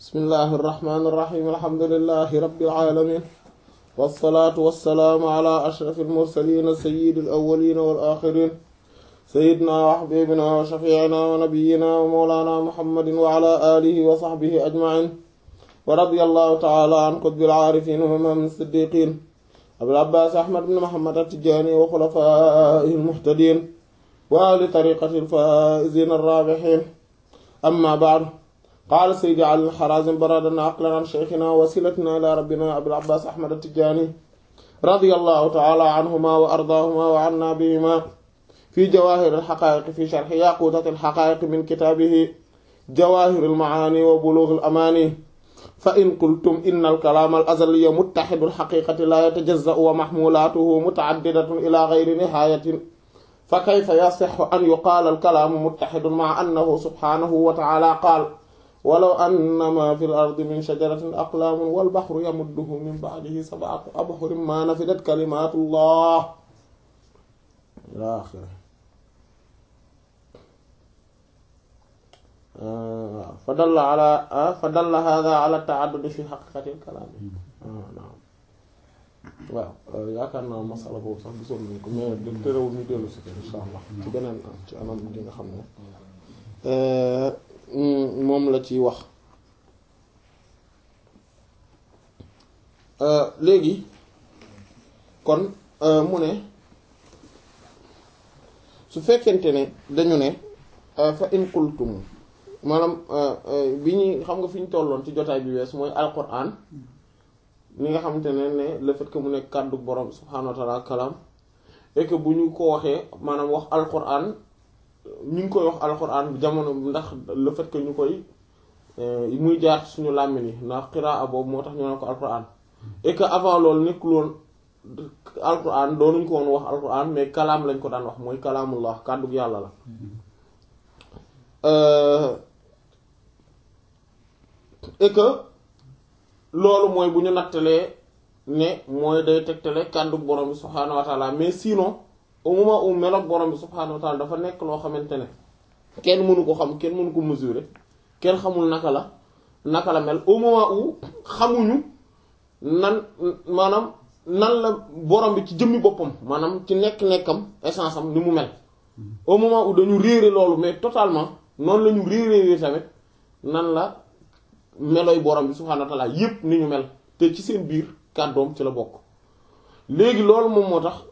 bismillahi irrahmani irrahim alhamdulilahi rabbil alamin wassalaatu wassalaamu ala ashrafi almursalina sayidi alawalina wal axirin sayidna wa xabibina wa shafiina wa nabiyina wa mawlana muhammadin wa ala alihi wa saxbihi ajmain wa radi allahu taala an qutbil aarifin wa imam siddiqin abil abbas ahmad bin muhammad attijaani wa xulafaihi almuhtadin wa ahli tariqati alfaizin arrabihin amma baadu qaala saydi ali alxarazim baradana aqlan an cheikhina wasilatina ila rabbina abil abbas ahmad attijaani radiyallahu taala anhuma wa ardaahuma wa anna bihima fi jawahir alxaqaiq fi sharxi yaqutat alxaqaiq min kitaabihi jawahir almaani wa bulugh alamani fa in qultum inna alkalaam alazaliya muttaxidu alxaqiqati la yatajaza'u wa maxmulatuhu mutaaddidatun ila gayri nihayatin fa kayfa yasixu an yuqaala alkalaamu muttaxidun maa annahu subxaanahu wa taala qaal walaw anna maa fi l-ardi min shajaratin aqlaamun wal baxru yamudduhu min ba'dihi sab'atu abhurin maa nafidat kalimaatullah ilaa aaxirihi fa dalla ala fa dalla haadaa ala ta'addudi fi haqiiqati l-kalaam waaw yaakaar naa masala boobu sax gisoon nañ ko mais de terewul ñu dellu si insha allah ci beneen ci anam gi nga xam ne moom la ci wax léegi kon mu ne su fekkente ne dañu ne fa in qultum maanaam bi ñuy xam nga fi ñu tolloon ci jotaay bi wees mooy alquran li nga xamante ne ne le fait que mu nekk kàddu borom subhaanahu wa taala kalaam et que bu ñu ko waxee maanaam wax alquran ñu ngi koy wax alquran jamono ndax le fait que ñu koy muy jaar suñu làmmiñ yi ndax qiraa boobu moo tax ñu ne ko alquran et que avant loolu nekkul woon alquran doonuñ ko woon wax alquran mais kalaam lañ ko daan wax mooy kalaamullah kàddu yàlla la et que loolu mooy bu ñu nattalee ne mooy day tegtale kàddu borom bi subhaanahu wa taala mais sinon au moment où meloog borom bi subhaanahu wa taala dafa nekk loo xamante ne kenn mënu ko xam kenn mënu ko mesurer kenn xamul naka la naka la mel au moment où xamuñu nan maanaam nan la borom bi ci jëmmi boppam maanaam ci nekk-nekkam essence am ni mu mel au moment où dañu réere loolu mais totalement noonu la ñu réeréer tamit nan la melooy borom bi subhaanahu wa taala yépp ni ñu mel te ci seen biir kàddoom ci la bokk léegi loolu moom moo tax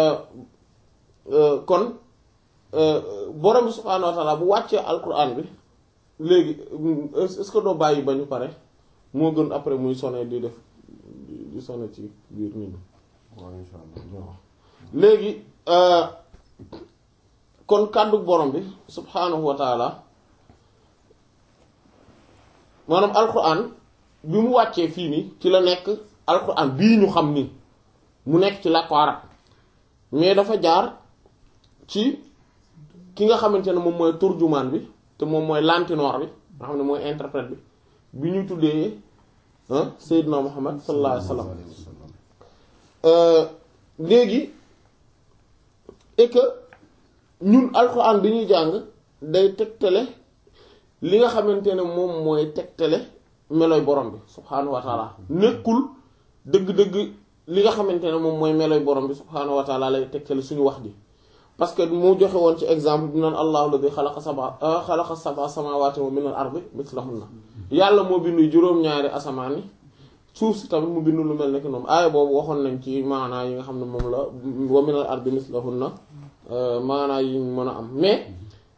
kon borom bi subhaanahu wa taala bu wàccee alquran bi léegi est-ce que doo bàyyi ba ñu pare moo gën après muy sonné di def di sonné ci biir nit ñi waaw insha allah léegi kon kàddu borom bi subhaanahu wa taala maanaam alquran bi mu wàccee fii nii ci la nekk alquran bii ñu xam nii mu nekk ci làkku arab mais dafa jaar ci ki nga xamante ne moom mooy turjumaan bi te moom mooy lantinoor bi nga xam ne mooy interprète bi bi ñu tuddee Seydina Muhammad sallallahu alayhi wa sallam léegi et que ñun alquran bi ñuy jàng day tegtale li nga xamante ne moom mooy tegtale meloy borom bi subhaanahu wa taala nekkul dëgg-dëgg li nga xamante ne moom mooy meloy borom bi subhaanahu wa taala lay tegtale suñu wax ji parce que mu joxe woon ci exemple bi naan allahu alladi xalaqa saba xalaqa saba samawati wa min al ardi mislahunna yàlla moo bindu juróom-ñaari asamaan yi suuf si tamit mu bindu lu mel ne que noonu aaya boobu waxoon nañ ci maanaa yi nga xam ne moom la wa min al ardi mislahunna maanaa yi mën a am mais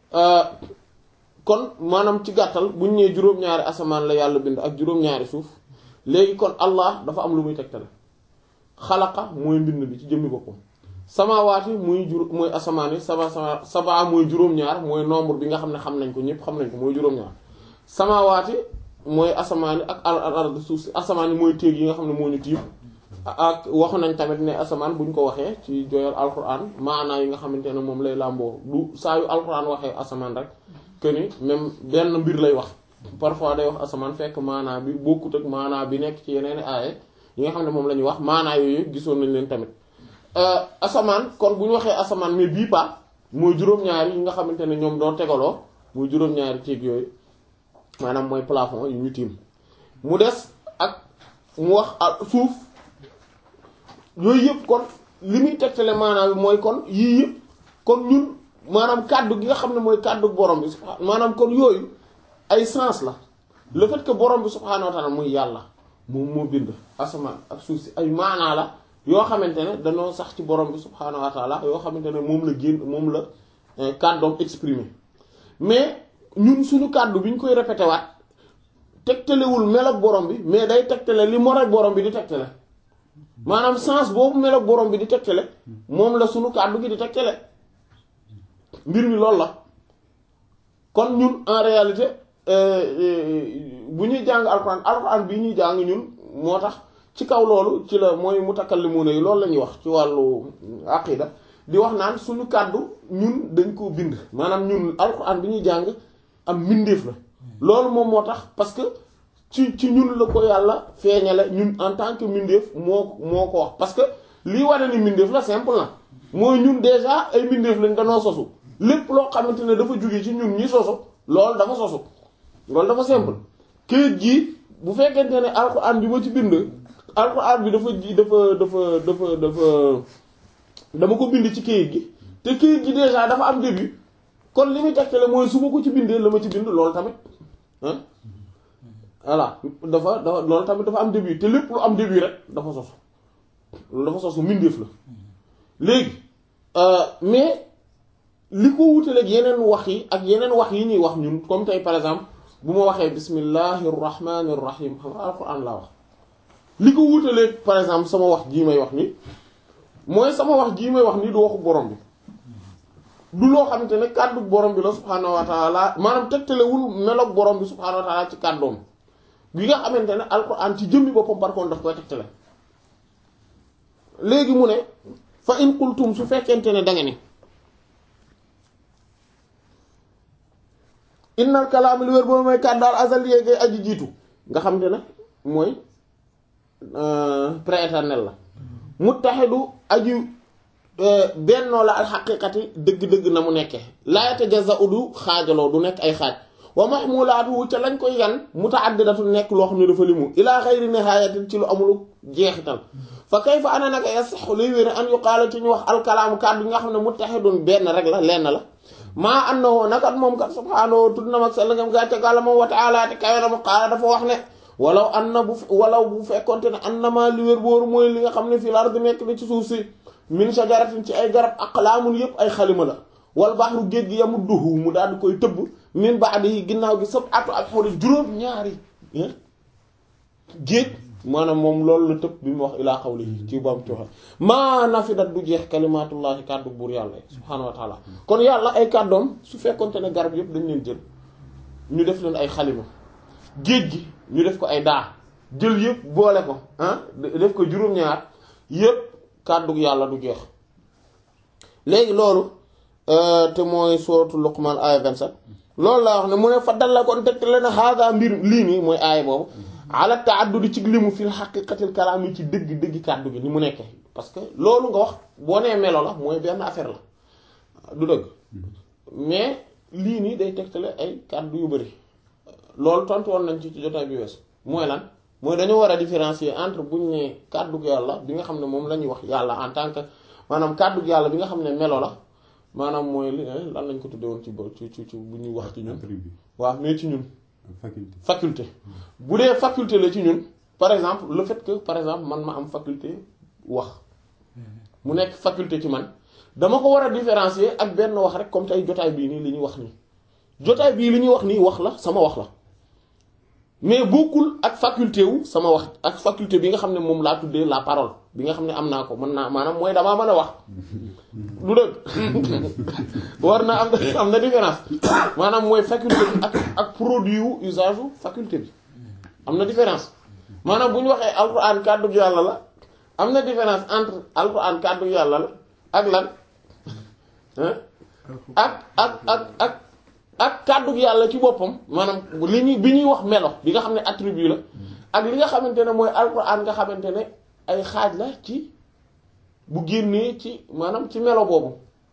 kon maanaam ci gàttal bu ñu nee juróom-ñaari asamaan la yàlla bind ak juróom-ñaari suuf léegi kon Allah dafa am lu muy tegtale xalaqa mooy mbind bi ci jëmmi boppam samawaati muy jur mooy asamaan yi sama sama sabaa mooy juróom-ñaar mooy nombre bi nga xam ne xam nañ ko ñëpp xam nañ ko mooy juróom-ñaar samawaati mooy asamaan yi ak al ard suuf si asamaan yi mooy téeg yi nga xam ne moo ñu tiim ak waxu nañ tamit ne asamaan bu ñu ko waxee ci joyal alquran maanaa yi nga xamante ne moom lay làmboo du saa yu alquran waxee asamaan rek que ni même benn mbir lay wax parfois day wax asamaan fekk maanaa bi bokkut ak maanaa bi nekk ci yeneen aaye yi nga xam ne moom la ñuy wax maanaa yooyu gisoon nañ leen tamit asamaan kon bu ñu waxee asamaan mais bii pa mooy juróom-ñaari yi nga xamante ne ñoom doo tegaloo muy juróom-ñaari téeg yooyu maanaam mooy plafond yu ñu tiim mu des ak mu wax ak suuf yooyu yëpp kon li muy tegtale maanaam bi mooy kon yii yëpp kon ñun maanaam kàddu gi nga xam ne mooy kàddu borom bi subha maanaam kon yooyu ay sens la le fait que borom bi subhaanahu wa ta'ala muy yàlla moom moo bind asamaan ak suuf si ay maanaa la yoo xamante ne dañoo sax ci borom bi subhaanahu wa ta'ala yoo xamante ne moom la génn moom la kàddoom exprimé mais ñun suñu kàddu bi ñu koy répété waat tegtalewul meloog borom bi mais day tegtale li moroog borom bi di tegtale maanaam sens boobu meloog borom bi di tegtale moom la suñu kàddu gi di tegtale mbir mi loolu la kon ñun en réalité bu ñuy jàng alxuraan alxuraan bi ñuy jàng ñun moo tax ci kaw loolu ci la mooy mutakallimuna yi loolu la ñuy wax ci wàllu aqida di wax naan suñu kàddu ñun dañ koo bind maanaam ñun alxuraan bi ñuy jàng am mbindeef la loolu moom moo tax parce que ci ci ñun la ko yàlla feeñale ñun en tant que mbindeef moo moo ko wax parce que lii wane ni mbindeef la simple na mooy ñun déjà ay mbindeef lañ danoo sosu lépp loo xamante ne dafa jóge ci ñun ñi sosu loolu dafa sosu loolu dafa simple këyit gi bu fekkente ne alxuraan bi ma ci bind alxuraan bi dafa ji dafa dafa dafa dafa dama ko bind ci këyit gi te këyit gi déjà dafa am début kon li muy tegtale mooy su ma ko ci bindee la ma ci bind loolu tamit ah voilà dafa dafa loolu tamit dafa am début te lépp lu am début rek dafa sosu loolu dafa sosu mbindeef la léegi mais li ko wutaleeg yeneen wax yi ak yeneen wax yi ñuy wax ñun comme tey par exemple bu ma waxee bismillahir rahmanir rahim xam nga alquran laa wax li ko wutaleeg par exemple sama wax jii may wax ni mooy sama wax jii may wax ni du waxu borom bi du loo xamante ne kàddu borom bi la subhaanahu wa taala maanaam tegtalewul meloog borom bi subhaanahu wa taala ci kàddoom bi nga xamante ne alquran ci jëmmi boppam par contre daf koy tegtale léegi mu ne fa in qultum su fekkente ne da nga ni innal kalaam li wér boobu mooy kàddaal azal yéegay aji jiitu nga xam te ne mooy prééternel la muttaxidu aju bennoo la alxaqiqati dëgg-dëgg na mu nekke laayata jaza udu xaajaloo du nekk ay xaaj wa mahmulaatu ca lañ koy yan mutaaddidatu nekk loo xam ne dafa limu ilaa xayri nihayatin ci lu amul jeexital fa kayfa ana naka yasaxu liy wér an yuqaala ci ñu wax alkalaamu kàddu yi nga xam ne muttaxidun benn rek la lenn la maa annahu nakat moom kat subhaanahu tudd na mag sell ngam gàcce gàlla moom wa taala te kawe na mu qaala dafa wax ne walaw an na bu walaw bu fekkonte ne an na maa li wér booru mooy li nga xam ne fii la ardi nekk na ci suuf si min shajaratin ci ay garab aqlaamun yëpp ay xalima la wal baxru géej gi yamudduhu mu daal di koy tëbb min ba'dihi ginnaaw gi sab atu ak xooli juróom ñaari géej maanaam moom loolu la tëb bi mu wax ilaa qawlihi ci bam ci waxe maa nafidat du jeex kalimatullahi kàddu buur yàlla subhaanahu wa taala kon yàlla ay kàddoom su fekkonte ne garab yëpp dañ leen jël ñu def leen ay xalima géej gi ñu def ko ay daa jël yëpp boole ko ah def ko juróom-ñaar yëpp kàddu yàlla du jeex léegi loolu te mooy sooratu Luqman aaya 27 loolu laa wax ne mu ne fa dal la kon teg leen hada mbir lii nii mooy aaya boobu ala ta'addudi ci limu fil haqiqatil kalaam yi ci dëgg dëgg kàddu gi ni mu nekkee parce que loolu nga wax boo nee melo la mooy benn affaire la du dëgg mais lii nii day tegtale ay kàddu yu bari loolu tontu woon nañ ci ci jotaay bi wees mooy lan mooy dañoo war a différencier entre buñ ne kàddu yàlla bi nga xam ne moom la ñuy wax yàlla en tant que maanaam kàddu yàlla bi nga xam ne melo la maanaam mooy li lan lañ ko tuddee woon ci ci ci ci bu ñuy wax ci ñun waaw mais ci ñun faculté faculté bu dee faculté la ci ñun par exemple le fait que par exemple man ma am faculté wax mu nekk faculté ci man dama ko war a différencier ak benn wax rek comme tey jotaay bii nii li ñuy wax nii jotaay bii li ñuy wax nii wax la sama wax la mais bokkul ak faculté wu sama wax ak faculté bi nga xam ne moom laa tuddee la parole bi nga xam ne am naa ko mën naa maanaam mooy damaa mën a wax lu dëgg war na am am na différence maanaam mooy faculté bi ak ak produit wu usage wu faculté bi am na différence maanaam bu ñu waxee alxuraan kàddu yàlla la am na différence entre alxuraan kàddu yàlla la ak lan ak ak ak ak ak kàddu yàlla ci boppam maanaam li ñuy bi ñuy wax melo bi nga xam ne attribut la ak li nga xamante ne mooy alxuraan nga xamante ne ay xaaj la ci bu génnee ci maanaam ci melo boobu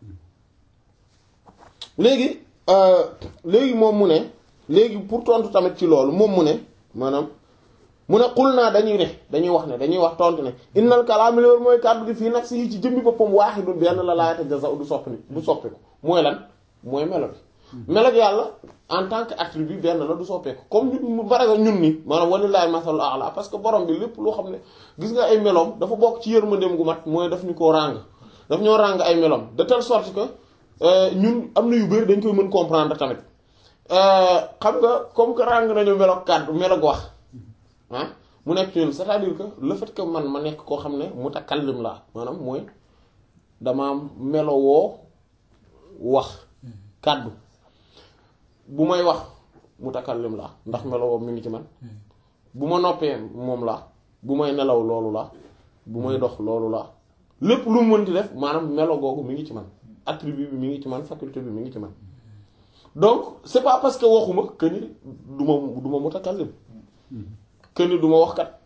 léegi léegi moom mu ne léegi pour tontu tamit ci loolu moom mu ne maanaam mu ne xul naa dañuy ne dañuy wax ne dañuy wax tontu ne innal kalaama loolu mooy kàddu gi fii nafsihi ci jëmmi boppam waaxidu benn la laa yatajaza'u du soppi du soppeeku mooy lan mooy melo bi melo bi yàlla en tant que attribut benn la du soppeeku comme ñun mu bare ñun nii maanaam walillahi masalul a'la parce que borom bi lépp loo xam ne gis nga ay meloom dafa bokk ci yërmandeem gu mat mooy daf ñu koo ràng daf ñoo ràng ay meloom de telle sorte que ñun am na yu bëri dañ koy mën comprendre tamit xam nga comme que ràng nañu melo kàddu melo wax ah mu nekk ñun c'est-à-dire que le fait que man ma nekk koo xam ne mutakallim laa maanaam mooy dama melowoo wax kàddu bu may wax mutakallim laa ndax melowoo mi ngi ci man bu ma noppee moom laa bu may nelaw loolu laa bu may dox loolu laa lépp lu mu mënti def maanaam melo googu mi ngi ci man attribut bi mi ngi ci man faculté bi mi ngi ci man donc c'est pas parce que waxuma que ni du ma du ma mutakallim que ni du ma wax kat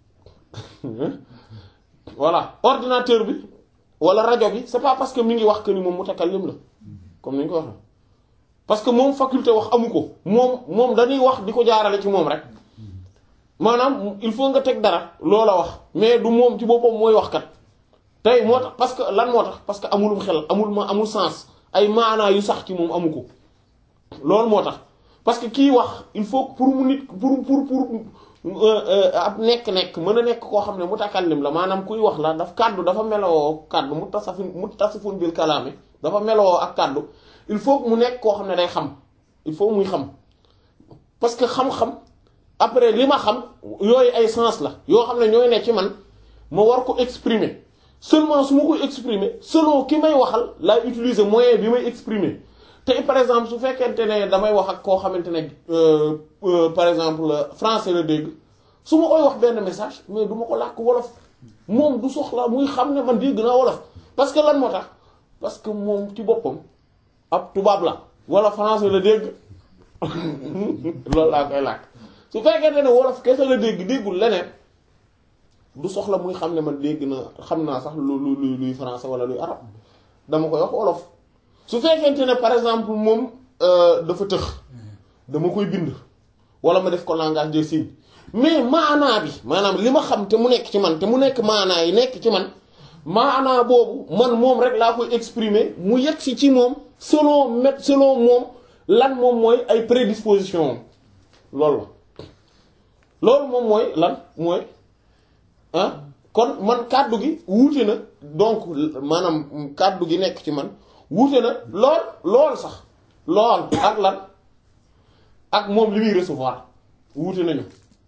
voilà ordinateur bi wala rajo bi c'est pas parce que mi ngi wax que ni moom mutakallim la comme ni ñu ko waxee parce que moom faculté wax amu ko moom moom dañuy wax di ko jaarale ci moom rek maanaam il faut nga teg dara loola wax mais du moom ci boppam mooy wax kat tey moo tax parce que lan moo tax parce que amulum xel amul ma amul sens ay maanaa yu sax ci moom amu ko loolu moo tax parce que kii wax il faut pour mu nit pour pour pour ab nekk-nekk mën a nekk koo xam ne mutakallim la maanaam kuy wax la daf kàddu dafa melowoo kàddu mutasafin mutasifun bil kalaami dafa melowoo ak kàddu il faut mu nekk koo xam ne day xam il faut muy xam parce que xam-xam après li ma xam yooyu ay sens la yoo xam ne ñooy ne ci man ma war ko exprimer seulement su ma koy exprimer selon ki may waxal laay utiliser moyen bi may exprimer te par exemple su fekkente ne damay wax ak koo xamante ne par exemple français la dégg su ma koy wax benn message mais du ma ko làkk wolof moom du soxla muy xam ne man dégg naa wolof parce que lan moo tax parce que moom ci boppam ab tubaab la wala français la dégg loolu laa koy làkk su fekkente ne wolof kese la dégg déggul leneen du soxla muy xam ne man dégg na xam naa sax lu lu luy français wala luy arab dama koy wax wolof su fekkente ne par exemple moom dafa tëx dama koy bind wala ma def ko langage des signes mais maanaa bi maanaam li ma xam te mu nekk ci man te mu nekk maanaa yi nekk ci man maanaa boobu man moom rek laa koy exprimer mu yegg si ci moom selon met selon moom lan moom mooy ay prédisposition loolu la loolu moom mooy lan mooy ah kon man kàddu gi wuute na donc maanaam kàddu gi nekk ci man wuute na lool lool sax lool ak lan ak moom li muy recevoir wuute nañu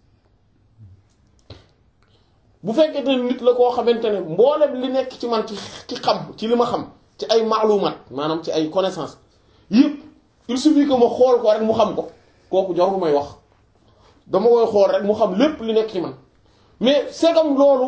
bu fekkee ne nit la koo xamante ne mboolem li nekk ci man ci ci xam ci li ma xam ci ay maalumaat maanaam ci ay connaissance yëpp il suffit que ma xool ko rek mu xam ko kooku jarul may wax dama koy xool rek mu xam lépp li nekk ci man mais c'est comme loolu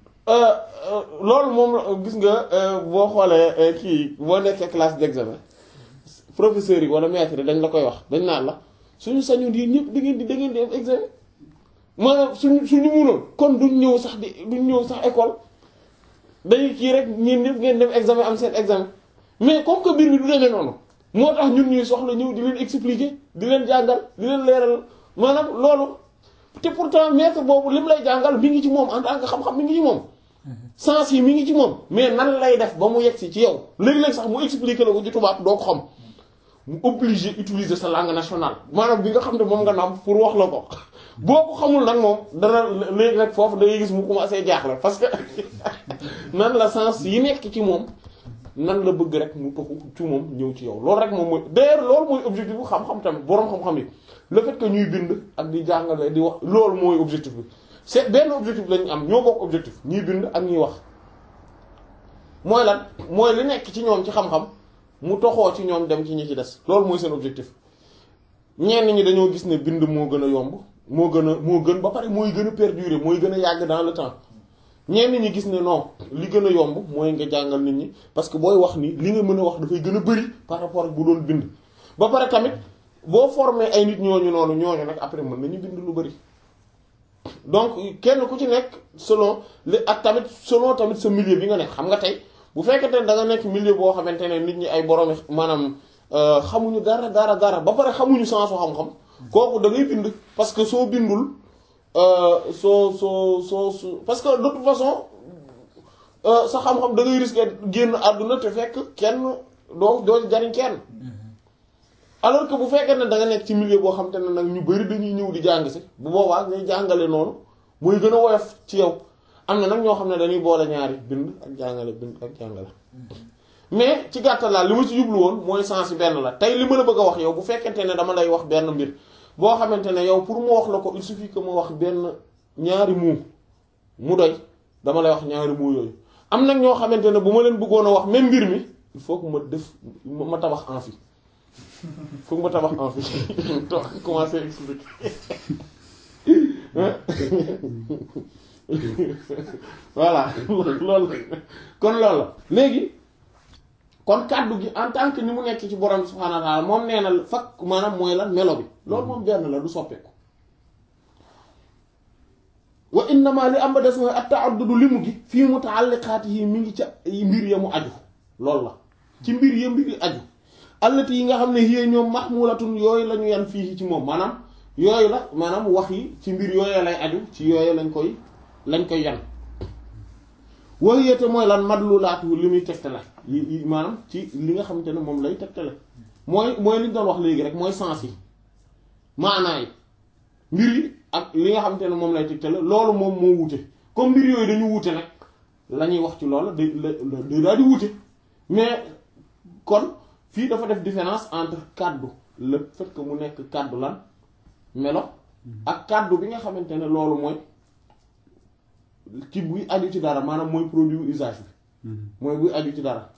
loolu moom gis nga boo xoolee kii boo nekkee classe d'examen professeurs yi wala maître yi dañ la koy wax dañ naan la suñu sañoon yi ñëpp da ngeen di da ngeen di am examen maanaam suñu suñu munoon kon duñ ñëw sax di duñ ñëw sax école dañuy kii rek ñeen ñëpp ngeen dem examen am seen examen mais comme que mbir mi du demee noonu moo tax ñun ñuy soxla ñëw di leen expliquer di leen jàngal di leen leeral maanaam loolu te pourtant maître boobu lim lay jàngal mi ngi ci moom en tant que xam-xam mi ngi ci moom sens yi mi ngi ci moom mais nan lay def ba mu yegg si ci yow léegi-léeg sax mu expliquer la ko ci tubaab doo ko xam mu obligé utiliser sa langue nationale maanaam bi nga xam ne moom nga naam pour wax la ko boo ko xamul nag moom dana léegi nag foofu da ngay gis mu commencé jaaxle parce que nan la sens yi nekk ci moom nan la bëgg rek mu toxu ci moom ñëw ci yow loolu rek moom mooy d'ailleurs loolu mooy objectif bu xam-xam tamit boroom xam-xam yi le fait que ñuy bind ak di jàngale di wax loolu mooy objectif bi c'est benn objectif lañu am ñoo bokk objectif ñuy bind ak ñuy wax mooy lan mooy li nekk ci ñoom ci xam-xam mu toxoo ci ñoom dem ci ñi ci des loolu mooy seen objectif ñenn ñi dañoo gis ne bind moo gën a yomb moo gën a moo gën ba pare mooy gën a perdurer mooy gën a yàgg dans le temps ñenn ñi gis ne non li gën a yomb mooy nga jàngal nit ñi parce que booy wax ni li nga mën a wax dafay gën a bari par rapport ak bu doon bind ba pare tamit boo formé ay nit ñooñu noonu ñooñu nag après mën nañu bind lu bari donc kenn ku ci nekk selon li ak tamit selon tamit sa milieu bi nga nekk xam nga tey bu fekkente ne da nga nekk milieu boo xamante ne nit ñi ay borom maanaam xamuñu dara dara dara ba pare xamuñu sensu xam-xam kooku da ngay bind parce que soo bindul soo soo soo su parce que de toute façon sa xam-xam da ngay risquer génn àdduna te fekk kenn doo doo jariñ kenn alors que bu fekkee ne da nga nekk ci milieu boo xam te ne nag ñu bari dañuy ñëw di jàng si bu boobaa ngay jàngale noonu mooy gën a woyof ci yow am na nag ñoo xam ne dañuy boole ñaari bind ak jàngale bind ak jàngale mais ci gàttal laa li ma ci jublu woon mooy sens yi benn la tey li ma la bëgg a wax yow bu fekkente ne dama lay wax benn mbir boo xamante ne yow pour mu wax la ko il suffit que ma wax benn ñaari muu mu doy dama lay wax ñaari muu yooyu am nag ñoo xamante ne bu ma leen bëggoon a wax même mbir mi il faut que ma def ma tabax en fi foog ma tabax en fi to commencer expliquer voilà loolu kon loolu la léegi kon kàddu gi en tant que ni mu nekk ci borom subhaanahu wa ta'ala moom nee na fakk maanaam mooy lan melo bi loolu moom benn la du soppeeku wa innama li am ba des mooy at-ta'addudu limu gi fii muta'alliqaatihi mi ngi ca mbir ya mu aju loolu la ci mbir ya mbir yi aju allati yi nga xam ne yéen ñoom mahmulatun yooyu la ñu yan fii ci moom maanaam yooyu la maanaam wax yi ci mbir yooyu lay aju ci yooyu lañ koy lañ koy yan waxiyete mooy lan madlulaatu li muy tegtale yi maanaam ci li nga xamante ne moom lay tegtale mooy mooy li ñu doon wax léegi rek mooy sens yi maanaa yi mbir yi ak li nga xamante ne moom lay tegtale loolu moom moo wute comme mbir yooyu dañu wute nag la ñuy wax ci loolu da da daal di wute mais kon fii dafa def différence entre kàddu le fait que mu nekk kàddu lan melo ak kàddu bi nga xamante ne loolu mooy ci buy aju ci dara maanaam mooy produit usage bi mooy buy aju ci dara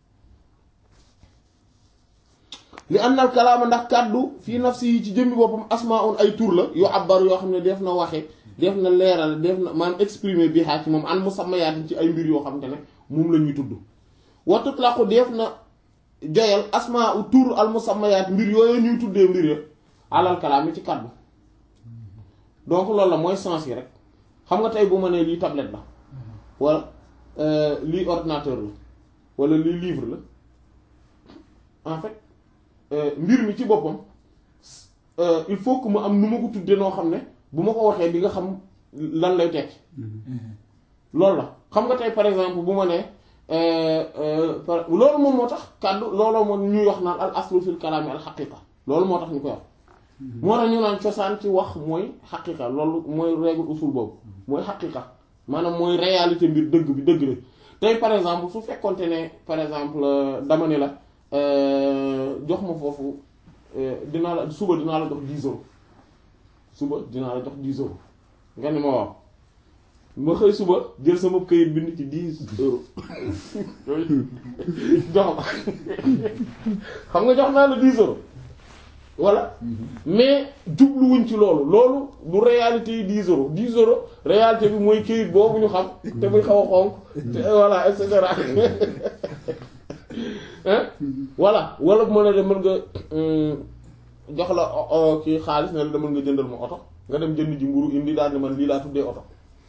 li annal kalaama ndax kàddu fii nafsi yi ci jëmmi boppam asmaun ay tur la yu abbar yoo xam ne def na waxe def na leeral def na maanaam exprimer bi xaa ci moom an musammayaatin ci ay mbir yoo xam te ne moom la ñuy tudd wa tutlaqu def na joyal asmaa u tur al musammayaat mbir yooyu ñuy tuddee mbir ya alal kalaam yi ci kàddu donc loolu la mooy sens yi rek xam nga tey bu ma nee lii tablette la wala lii ordinateur la wala lii livre la en fait mbir mi ci boppam il faut que mu am nu ma ko tuddee noo xam ne bu ma ko waxee di nga xam lan lay tekki loolu la xam nga tey par exemple bu ma nee loolu moom moo tax kàddu looloo moo ñuy wax naan al aslu fil kalaami al xaqiqa loolu moo tax ñu koy wax moo tax ñu naan cosaan ci wax mooy xaqiqa loolu mooy règle usul boobu mooy xaqiqa maanaam mooy réalité mbir dëgg bi dëgg la tey par exemple su fekkonte ne par exemple dama ne la jox ma foofu dinaa la suba dinaa la jox 10 euros suba dinaa la jox 10 euros nga ni ma waaw ma xëy suba jël sama këyit bind ci 10 euros jox ma xam nga jox naa la 10 euros voilà mais jubluwuñ ci loolu loolu du réalité yi 10 euros 10 euros réalité bi mooy këyit boobu ñu xam te muy xaw a xonk te voilà et cetera voilà wala bu ma ne de mën nga jox la kii xaalis ne la demal nga jëndal ma oto nga dem jënd ji mburu indi daal ne man lii laa tuddee oto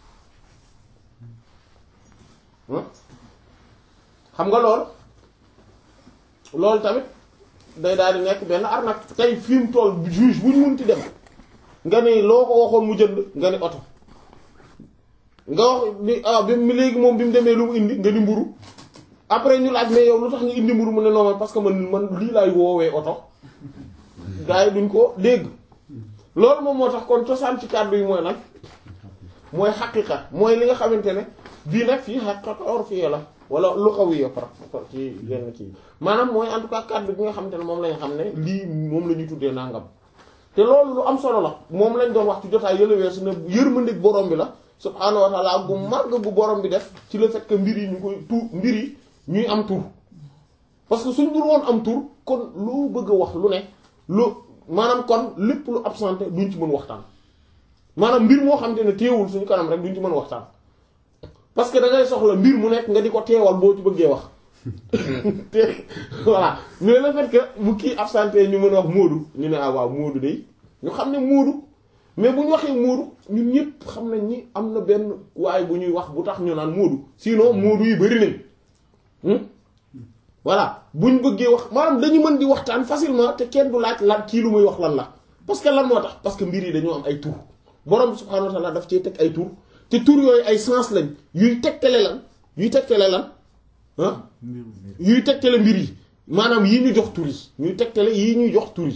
xam nga loolu loolu tamit day daal di nekk benn arnaque tey fi mu toll juge bu ñu munti dem nga ne loo ko waxoon mu jënd nga ni oto nga wax ni ah bi mu léegi moom bi mu demee lu mu indi nga ni mburu après ñu laaj mais yow lu tax nga indi mburu mu ne non parce que man man lii laay woowee oto gars yi duñ ko dégg loolu moom moo tax kon cosaan ci kàddu yi mooy nag mooy xaqiqa mooy li nga xamante ne bii nag fii xaqiqa urfiyya la wala lughawiyya par ci yenn kii maanaam mooy en tout cas kàddu bi nga xamante ne moom lañ xam ne lii moom la ñuy tuddee nangam te loolu lu am solo la moom lañ doon wax ci jotaay yële weesu ne yërmandeeg borom bi la subhaanahu wa ta'ala gu màgg gu borom bi def ci le fait que mbir yi ñu koy tur mbir yi ñuy am tur parce que suñ dul woon am tur kon loo bëgg a wax lu ne lu maanaam kon lépp lu absenté duñ ci mën waxtaan maanaam mbir moo xamante ne teewul suñu kanam rek duñ ci mën waxtaan parce que da ngay soxla mbir mu nekk nga di ko teewal boo ci bëggee wax te voilà mais le fait que bu kii absenté ñu mën a wax Moodu ñu ne ah waaw Moodu de ñu xam ne Moodu mais bu ñu waxee Moodu ñun ñëpp xam nañ ni am na benn waaye bu ñuy wax bu tax ñu naan Moodu sinon Moodu yi bari nañ voilà buñ bëggee wax maanaam dañu mën di waxtaan facilement te kenn du laaj lan kii lu muy wax lan la parce que lan moo tax parce que mbir yi dañoo am ay tur borom bi subhaanahu wa taala daf cee teg ay tur te tur yooyu ay sens lañ yuy tegtale lan yuy tegtale lan ah yuy tegtale mbir yi maanaam yi ñu jox tur yi ñuy tegtale yi ñuy jox tur yi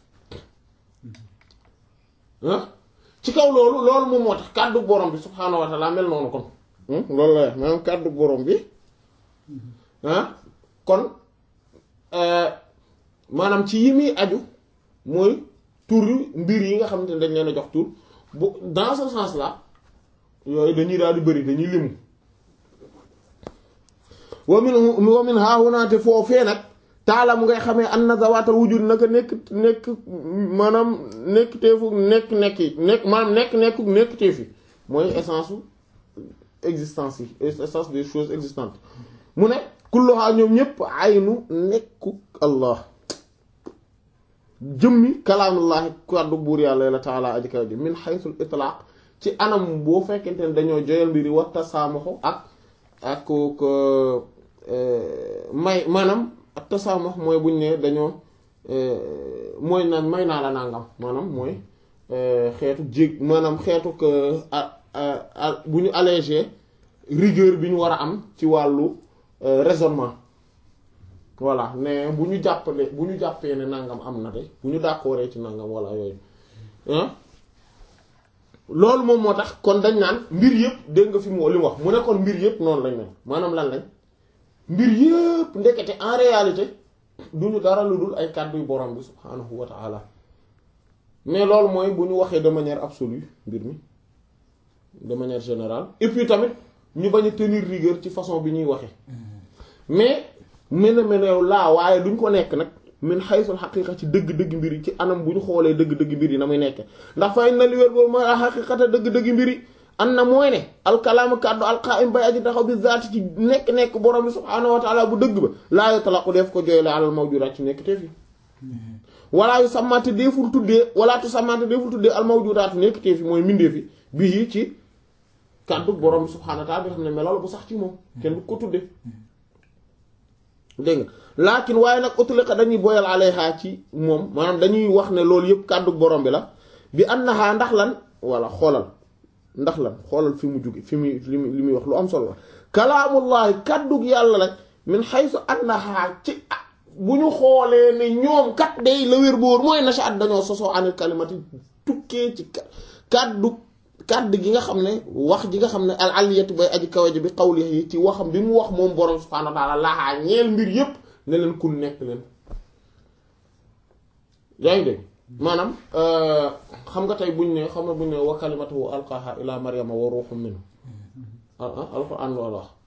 ah ci kaw loolu loolu moom moo tax kàddu borom bi subhaanahu wa taala mel noonu kon loolu la wax maanaam kàddu borom bi ah kon maanaam ci yi muy aju mooy tur mbir yi nga xamante ne dañ leen a jox tur bu dans ce sens là yooyu dañuy daal di bëri dañuy limu wa min wa min haahunaate foofee nag taala mu ngay xamee an na zawaatal wujud naka nekk nekk maanaam nekk teefu nekk nekk yi nekk maanaam nekk nekk nekk teef yi mooy essence u existence yi essence des choses existantes mu ne kulluha ñoom ñépp aynu nekku allah jëmmi kalaamullahi kàddu buur yàlla la taala aji kaw ji min xaysul itlaaq ci anam boo fekkente ne dañoo joyal mbiri wa tasaamaxu ak ak ko may maanaam ak tasaamax mooy buñ ne dañoo mooy naan may naa la nangam maanaam mooy xeetu jég maanaam xeetu bu ñu allégé rigueur bi ñu war a am ci wàllu raisonnement voilà ne bu ñu jàppale bu ñu jàppee ne nangam am na de bu ñu d'accordé ci nangam wala yooyu loolu moom moo tax kon dañ naan mbir yëpp dégg nga fi mu li mu wax mu ne kon mbir yëpp noonu lañ mel maanaam lan lañ mbir yëpp ndekete en réalité du ñu dara lu dul ay kàddu yu borom bi subhaanahu wa ta'ala mais loolu mooy bu ñu waxee de manière absolue mbir mi de manière générale et puis tamit ñu bañ a tenir rigueur ci façon bi ñuy waxee mais mën a mel yow laa waaye duñ ko nekk nag min xaysul xaqiiqa ci dëgg-dëgg mbir yi ci anam bu ñu xoolee dëgg-dëgg mbir yi na muy nekk ndax fay na li wér boobu mooy xaqiiqata dëgg-dëgg mbir yi an na mooy ne alkalaamu kàddu alqaim bay aji taxaw bi zaati ci nekk-nekk borom bi subhaanahu wa taala bu dëgg ba laa yutlaqu def ko jooyle alal mawjudaat ci nekk te fi walaa yu sàmmante deeful tuddee walaa tu sàmmante deeful tuddee al mawjudaat nekk te fi mooy mindee fi bii ci kàddu borom bi subhaanahu wa taala bi xam ne melal bu sax ci moom kenn du ko tuddee dégg nga laakin waaye nag utliqa dañuy boyal alayha ci moom maanaam dañuy wax ne loolu yëpp kàddu borom bi la bi annaha ndax lan walla xoolal ndax lan xoolal fi mu jóge fi muy li muy wax lu am solo la kalaamullahi kàddug yàlla la min haythu annaha ci bu ñu xoolee ne ñoom kat day la wér boor mooy nasha at dañoo sosoo anil kalimati tukkee ci kàddu kàddu gi nga xam ne wax ji nga xam ne al aliyatu bay aji kawaji bi qawlihi ci waxam bi mu wax moom borom subhaanahu wa ta'ala laxaa ñeel mbir yépp ne leen kun nekk leen yaa ngi dégg maanaam xam nga tey buñ ne xam nga buñ ne wa kalimatuhu alqaha ila maryama wa ruhun minhu alquran loolu wax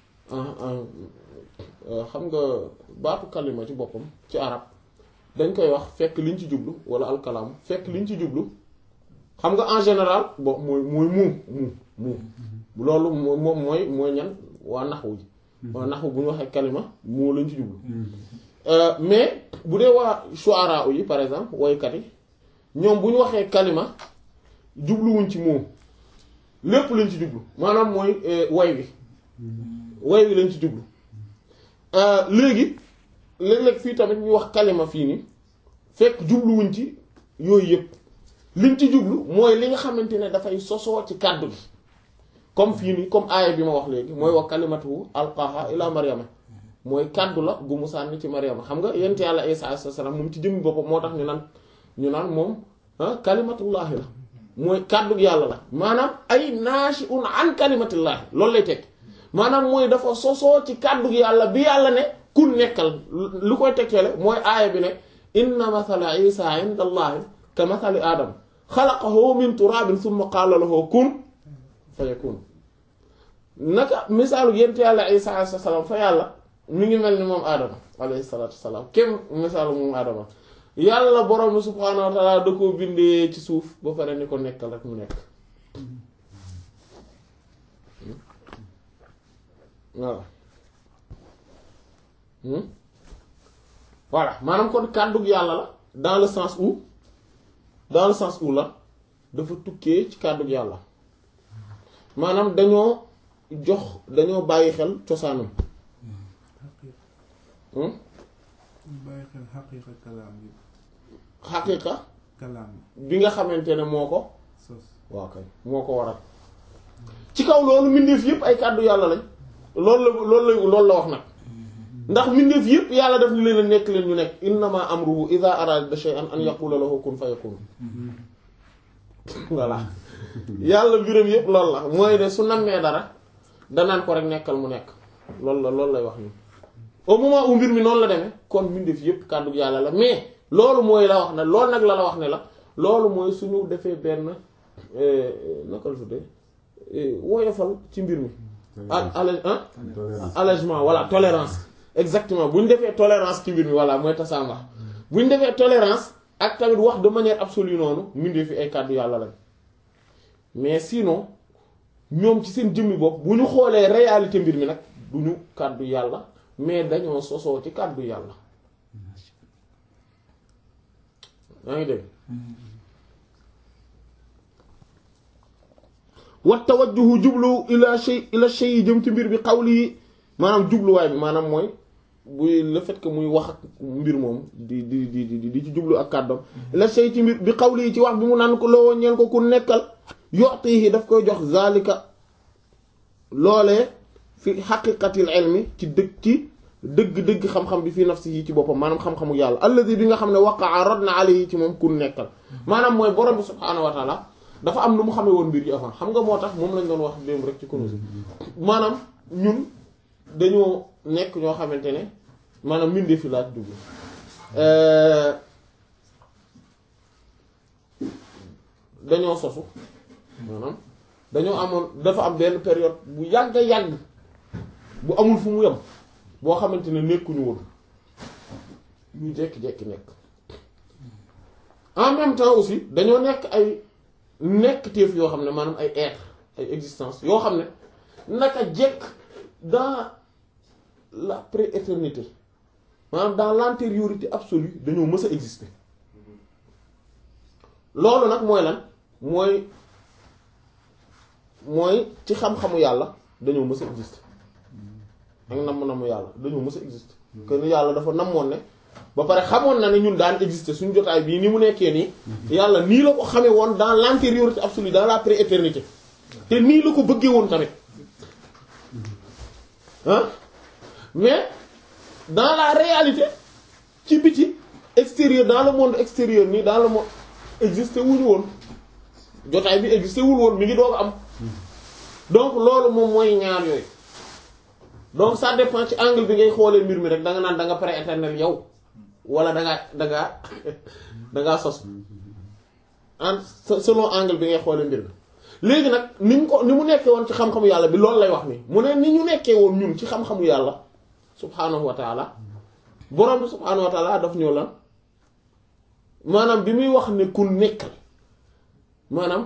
xam nga baatu kalima ci boppam ci arab dañ koy wax fekk liñ ci jublu wala alkalaam fekk liñ ci jublu xam nga en général bon mooy mooy muu muu muu loolu moom mooy mooy ñan waa naxwu ji waa naxwu bu ñu waxee kalima moo lañ ci jublu mais bu dee waa shuara yi par exemple woykat yi ñoom bu ñu waxee kalima jubluwuñ ci moo lépp lañ ci jublu maanaam mooy way wi way wi lañ ci jublu léegi léeg-léeg fii tamit ñu wax kalima fii nii fekk jubluwuñ ci yooyu yëpp liñ ci jublu mooy li nga xamante ne dafay sosoo ci kàddu gi comme fii nii comme aaya bi ma wax léegi mooy wax kalimatu alqaha ila maryama mooy kàddu la gu mu sànni ci maryama xam nga yent yàlla isa alayhi salaam moom ci jëmmi boppam moo tax ñu naan ñu naan moom kalimatullahi la mooy kàddu yàlla la maanaam ay naashi'un an kalimatillahi loolu lay teg maanaam mooy dafa sosoo ci kàddu yàlla bi yàlla ne kun nekkal lu koy tegtale mooy aaya bi ne inna mathala isa inda allahi ka mathali aadama xalaqahu min turabin summa qaala lahu kun fa yakun naka misaalu yent yàlla isa alayhi salaam fa yàlla mi ngi mel ni moom aadama alayhi salaatu wasalaam kem misaalu moom aadama yàlla borom bi subhaanahu wa taala da koo bindee ci suuf ba pare ni ko nekkal rek mu nekk waaw voilà maanaam kon kàddug yàlla la dans le sens où dans le sens où la dafa tukkee ci kàddug yàlla maanaam dañoo jox dañoo bàyyi xel cosaanam bàyyi xel xaqiiqa kalaam bi xaqiiqa kalaam bi nga xamante ne moo ko sos waaw kay moo ko waral ci kaw loolu mbindeef yépp ay kàddu yàlla lañ loolu la loolu la loolu la wax nag ndax mbindeef yépp yàlla daf ni leen a nekk leen ñu nekk innama amruhu idha arada shay'an an yaqula lahu kun fayakun voilà yàlla mbiram yépp loolu la mooy ne su nammee dara danaan ko rek nekkal mu nekk loolu la loolu lay wax ni au moment où mbir mi noonu la demee kon mbindeef yépp kàddu yàlla la mais loolu mooy la wax ne loolu nag la la wax ne la loolu mooy suñu defee benn naka la tuddee woyofal ci mbir mi ak allé allègement voilà tolérance exactement bu ñu defee tolérance ci mbir mi voilà mooy tasaama bu ñu defee tolérance ak tamit wax de manière absolue noonu mbindeef fi ay kàddu yàlla lañ mais sinon ñoom ci seen jëmmi bopp bu ñu xoolee réalité mbir mi nag du ñu kàddu yàlla mais dañoo sosoo ci kàddu yàlla yaa ngi dégg wa tawajjuhu jublu ila shay ila shay yi jëm ci mbir bi xawli yi maanaam jubluwaay bi maanaam mooy buy le fait que muy wax ak mbir moom di di di di di ci jublu ak kàddoom ila shay ci mbir bi xawli yi ci wax bi mu naan ko loo ñeel ko ku nekkal yoxtihi daf koy jox zalika loolee fi xaqiqatil ilmi ci dëgg ci dëgg-dëgg xam-xam bi fii nafsi yi ci boppam maanaam xam-xamu yàlla alladi bi nga xam ne waqaa rod na alayhi ci moom ku nekkal maanaam mooy borom bi subhaanahu wa taala dafa am nu mu xamee woon mbir yi avant xam nga moo tax moom lañ doon wax démb rek ci Kunûz maanaam ñun dañoo nekk ñoo xamante ne maanaam mbindeef fi laaj dugg dañoo sosu maanaam dañoo amoon dafa am benn période bu yàgg yàgg bu amul fu mu yem boo xamante ne nekkuñu woon ñu jekki-jekki nekk en même temps aussi dañoo nekk ay nekk téef yoo xam ne maanaam ay être ay existence yoo xam ne naka jekk dans la prééternité maanaam dans l'antériorité absolue dañoo mës a exister loolu nag mooy lan mooy mooy ci xam-xamu yàlla dañoo mës a exister ak namm namm yàlla dañoo mës a exister que ni yàlla dafa namoon ne ba pare xamoon na ne ñun daan exister suñu jotaay bii ni mu nekkee nii yàlla nii la ko xamee woon dans l'antériorité absolue dans la prééternité te nii la ko bëggee woon tamit ah mais dans la réalité ci biti extérieur dans le monde extérieur nii dans le monde exister wuñu woon jotaay bi exister wul woon mi ngi doog am donc loolu moom mooy ñaar yooyu donc ça dépend ci angle bi ngay xoolee mbir mi rek da nga naan da nga pré-éternel yow wala da ngaa da ngaa da ngaa sos en selon angle bi ngay xoolee mbir mi léegi nag ni mu ko ni mu nekkee woon ci xam-xamu yàlla bi loolu lay wax ni mu ne ni ñu nekkee woon ñun ci xam-xamu yàlla subhaanahu wa taala borom bi subhaanahu wa taala daf ñëw lan maanaam bi muy wax ne ku nekkal maanaam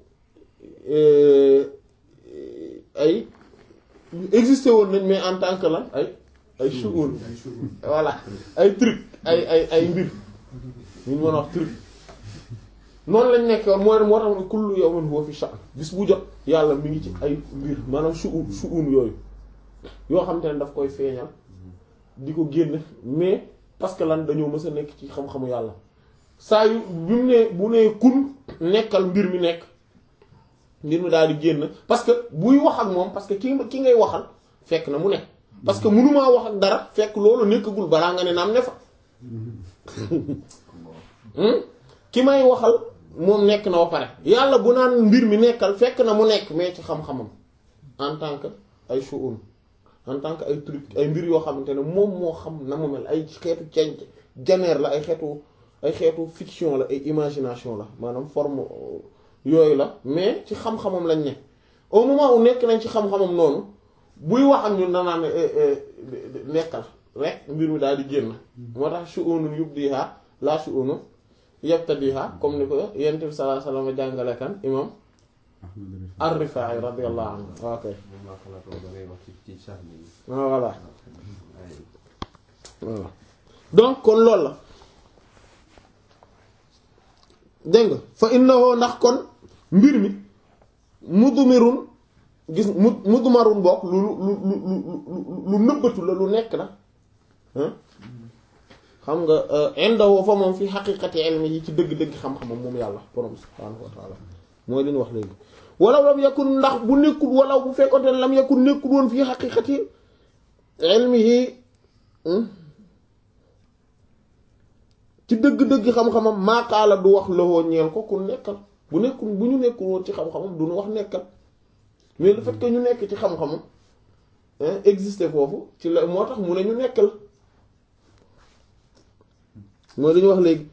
ay existé woon nañ mais en tant que lan ay ay shughul voilà ay truc ay ay ay mbir ñu mën a wax truc noonu lañ nekk woon mooy moo tax ne kullu yawmin huwa fi sha'n bis bu jot yàlla mi ngi ci ay mbir maanaam shu'un shu'un yooyu yoo xam te ne daf koy feeñal di ko génn mais parce que lan dañoo mës a nekk ci xam-xamu yàlla saa yu bi mu ne bu nee kun nekkal mbir mi nekk mbir mi daal di génn parce que buy wax ak moom parce que ki ki ngay waxal fekk na mu nekk parce que mënumaa wax ak dara fekk loolu nekkagul balaa nga ne naam ne fa ki may waxal moom nekk na ba pare yàlla bu naan mbir mi nekkal fekk na mu nekk mais ci xam-xamam en tant que ay shu'un en tant que ay truc ay mbir yoo xamante ne moom moo xam na mu mel ay xeetu cenc janeer la ay xeetu ay xeetu fiction la ay imagination la maanaam forme yooyu la mais ci xam-xamam lañ ne au moment où nekk nañ ci xam-xamam noonu buy wax ak ñun danaa ne nekkal rek mbir mi daal di génn moo tax shu'unun yubdiha la shu'unu yabtadiha comme ni ko yonent bi sallallahu alayhi wasallam jàngale kan imam ar-Rifaa'i radiyallahu anhu ok voilà voilà donc kon loolu la dégg nga fa innahu ndax kon mbir mi mudmirun gis mu mudmarun bokk lu lu lu lu lu nëbbatu la lu nekk la xam nga indahu fa moom fi xaqiqati ilmi yi ci dëgg-dëgg xam-xamam moom yàlla borom subhaanahu wa taala mooy li ñu wax léegi walaw lam yakun ndax bu nekkul walaw bu fekkoon ne lam yakun nekkul woon fii xaqiqati ilmihi ci dëgg-dëgg xam-xamam maaqaala du wax lowoo ñeel ko ku nekkal bu nekkul bu ñu nekkul woon ci xam-xamam du ñu wax nekkal mais le fait que ñu nekk ci xam-xamam exister foofu ci la moo tax mu ne ñu nekkal mooy li ñu wax léegi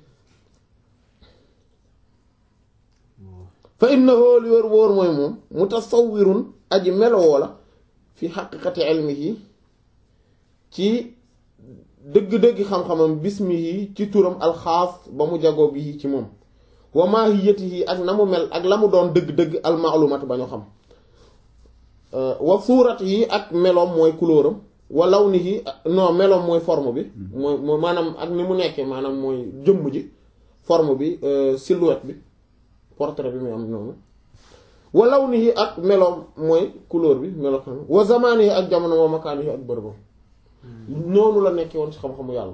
fa innahu li wër wóor mooy moom mutasawwirun aji melowoo la fi xaqiqati ilmihi ci dëgg-dëgg xam-xamam bismihi ci turam alxaas ba mu jagoo bi ci moom wa maahiyatihi ak na mu mel ak la mu doon dëgg-dëgg almaalumat ba ñu xam wa suuratihi ak meloom mooy couleuram wa lawnihi non meloom mooy forme bi mooy mooy maanaam ak ni mu nekkee maanaam mooy jëmm ji forme bi silhouette bi portrait bi muy am noonu wa lawnihi ak meloom mooy couleur bi melo xam wa zamanihi ak jamono wa makaanihi ak bërëbam noonu la nekkee woon ci xam-xamu yàlla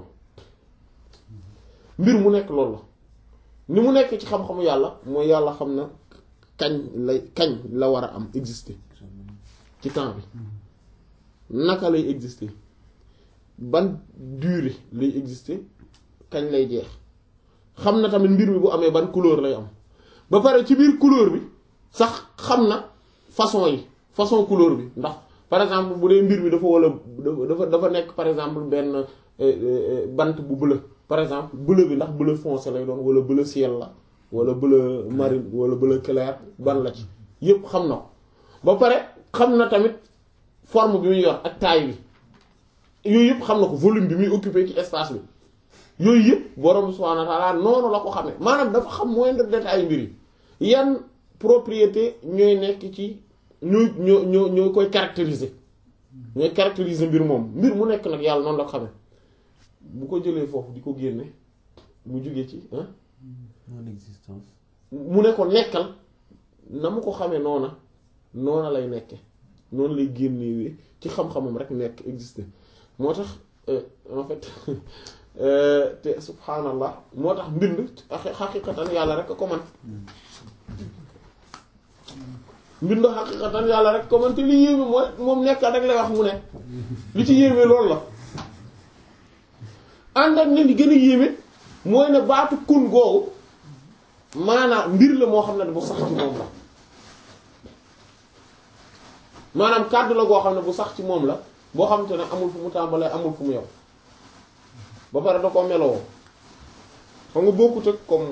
mbir mu nekk loolu la ni mu nekk ci xam-xamu yàlla mooy yàlla xam na kañ lay kañ la war a am exister ci temps bi naka lay exister ban durée lay exister kañ lay jeex xam na tamit mbir mi bu amee ban couleur lay am ba pare ci biir couleur bi sax xam na façon yi façon couleur bi ndax par exemple bu dee mbir mi dafa wala dafa dafa nekk par exemple benn bant bu bleu par exemple bleu bi ndax bleu foncé lay doon wala bleu ciel la wala bleu marine wala bleu clair ban la ci yépp xam na ko ba pare xam na tamit forme bi muy yor ak taille bi yooyu yëpp xam na ko volume bi muy occupé ci espace bi yooyu yëpp borom subhaanahu wa ta'ala noonu la ko xamee maanaam dafa xam moindre détail mbir yi yan propriété ñooy nekk ci ñooy ñoo ñoo ñoo koy caractériser ñooy caractériser mbir moom mbir mu nekk nag yàlla noonu la ko xamee bu ko jëlee foofu di ko génne mu jóge ci ah non existence mu ne ko nekkal na mu ko xamee noona noona lay nekke noonu lay génnewee ci xam-xamam rek nekk exister moo tax en fait te subhaanallah moo tax mbind xaqiqatan yàlla rek a ko man mbind xaqiqatan yàlla rek ko man te li yéeme mooy moom nekkal rek lay wax mu ne li ci yéeme loolu la ànd ak ne li gën a yéeme mooy ne baatu kun googu maanaam mbir la moo xam ne bu sax ci moom la maanaam kàddu la goo xam ne bu sax ci moom la boo xam te ne amul fu mu tàmbalee amul fu mu yow ba pare da ko meloo xam nga bokkut ak comme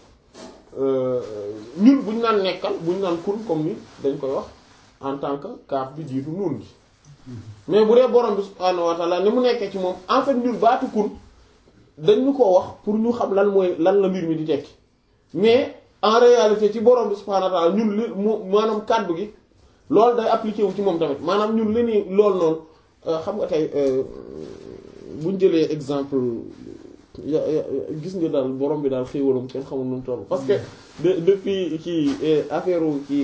ñun bu ñu naan nekkal bu ñu naan kun comme ni dañ koy wax en tant que kaaf bi jiitu nuun gi mais bu dee borom bi subhaanahu wa ta'ala ni mu nekkee ci moom en fait ñun baatu kun dañ ñu ko wax pour ñu xam lan mooy lan la mbir mi di tekki mais en réalité ci borom bi subhaanahu wa ta'ala ñun li mu maanaam kàddu gi loolu day appliqué wu ci moom tamit maanaam ñun li ni loolu noonu xam nga tey buñ jëlee exemple ya gis nga daal borom bi daal xéewalam kenn xamul nu mu toll parce que de depuis kii affaire kii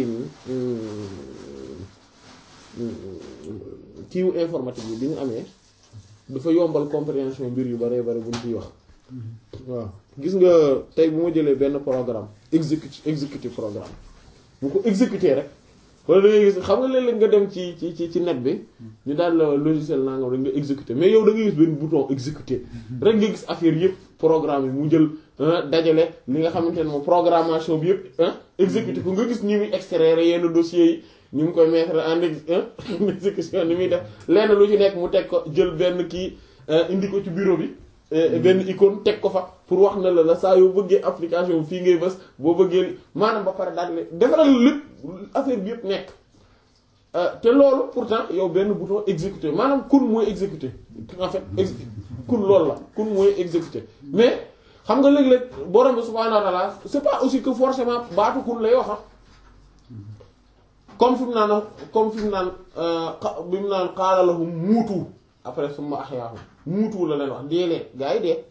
kiiwu informatique bi bi ñu amee dafa yombal compréhension mbir yu bare bare buñ ciy wax waaw gis nga tey bu ma jëlee benn programme exécuté exécuté programme bu ko exécuté rek wala da ngay gis xam nga léeg-léeg nga dem ci ci ci ci net bi ñu daal la logiciel nangam rek nga exécuté mais yow da ngay gis benn bouton exécuté rek nga gis affaire yëpp programme yi mu jël dajale li nga xamante ne moom programmation bi yëpp exécuté ko nga gis ni muy extraire yenn dossiers yi ñu ngi koy mettre en exécution ni muy def lenn lu ci nekk mu teg ko jël benn kii indi ko ci bureau bi benn icône teg ko fa pour wax na la la saa yoo bëggee application fii ngay bës boo bëggee maanaam ba pare daal di defaral lépp affaire bi yëpp nekk te loolu pourtant yow benn bouton exécuter maanaam kun mooy exécuter en fait kun loolu la kun mooy exécuter mais xam nga léeg-léeg borom bi subhaanahu wa ta'ala c'est pas aussi que forcément baatu kun lay wax comme fi mu naan comme fi mu naan bi mu naan qaala lahum muutu après summa ahyaahum muutu la leen wax dee leen gaa yi dee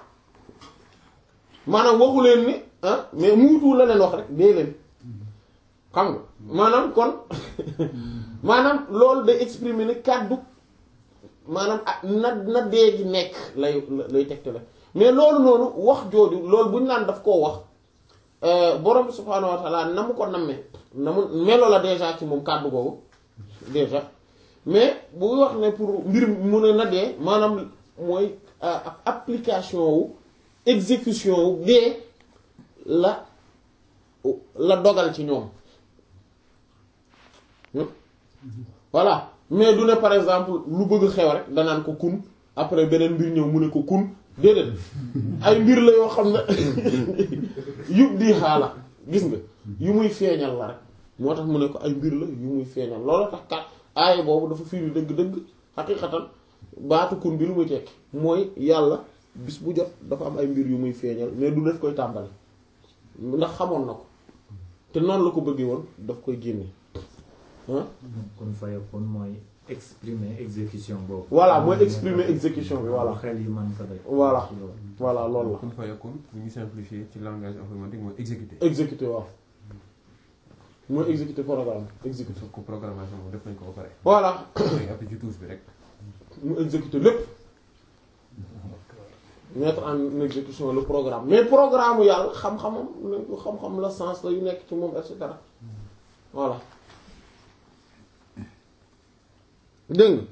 maanaam waxu leen ni ah mais muutu la leen wax rek dee leen xam nga maanaam kon maanaam loolu day exprimer ne kàddu maanaam ah na na dee gi nekk lay lay tegte la mais loolu noonu wax jooju loolu bu ñu naan daf koo wax borom bi subhaanahu wa taala na mu ko nammee na mu melo la déjà ci moom kàddu googu déjà mais bu wax ne pour mbir mu ne na dee maanaam mooy application wu exécution wu dee la la dogal ci ñoom voilà mais du ne par exemple lu bëgg xew rek danaan ko kun après beneen mbir ñëw mu ne ko kun déedéet ay mbir la yoo xam ne yub di xaala gis nga yu muy feeñal la rek moo tax mu ne ko ay mbir la yu muy feeñal loolu tax kat aaya boobu dafa firi dëgg-dëgg xaqiqatan baatu kun bi lu muy tekki mooy yàlla bis bu jot dafa am ay mbir yu muy feeñal mais du def koy tàmbali ndax xamoon na ko te noonu la ko bëggee woon daf koy génne kon fayakun mooy exprimer exécution boobu. voilà mooy exprimer exécution bi voilà. xel yi mën ko def. voilà voilà loolu la. kun fayakun bu ñu simplifier ci langage informatique mooy exécuter. exécuter waaw mooy exécuter programme exécuter. ko programmation moom def nañ ko ba pare. voilà. léegi après ci touche bi rek. mu exécuter lépp mettre en exécution le programme mais programme yàlla xam-xamam xam-xam la sens la yu nekk ci moom et cetera voilà. dégg nga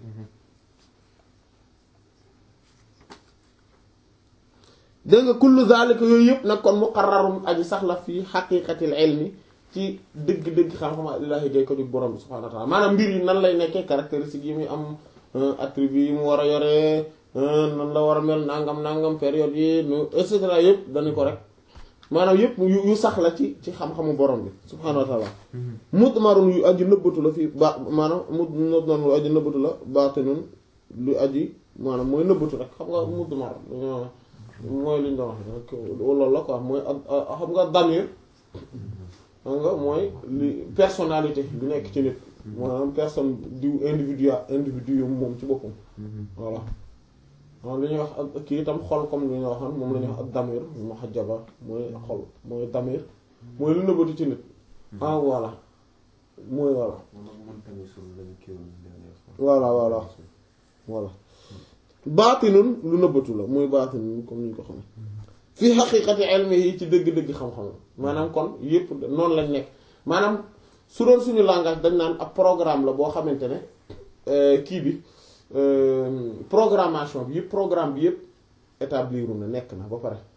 dégg nga kullu zalika yooyu yëpp nag kon muqarrarun aji sax la fii xaqiqatil ilmi ci dëgg-dëgg xam-xam illaahi gay ko di borom bi subhaanahu wa ta'ala maanaam mbir yi nan lay nekkee caractéristiques yi muy am attribut yi mu war a yoree nan la war a mel nangam nangam période yi nu et cetera yëpp dañu ko rek maanaam yëpp yu sax la ci ci xam-xamu borom bi subhaanahu wa ta'ala mudmarun yu aji nëbbatu la fii ba maanaam mudmarun lu aji nëbbatu la baatinun lu aji maanaam mooy nëbbatu rek xam nga mudmar mooy li ñu doon wax loolu la quoi mooy xam nga damir xam nga mooy li personnalité bi nekk ci nit maanaam personne diw individuel individu moom ci boppam voilà waaw li ñuy wax ak kii itam xol comme li ñu waxoon moom la ñuy wax ak damir muhajjaba mooy xol mooy damir mooy lu nëbbatu ci nit ah voilà mooy voilà voilà voilà voilà baatinun lu nëbbatu la muy baatinun comme ni ñu ko xam fii xaqiiqati ilmi yi ci dëgg-dëgg xam-xam maanaam kon yépp noonu lañ nekk maanaam su doon suñu langage dañ naan ab programme la boo xamante ne kii bi programmation bi yëpp programme bi yëpp établir na nekk na ba pare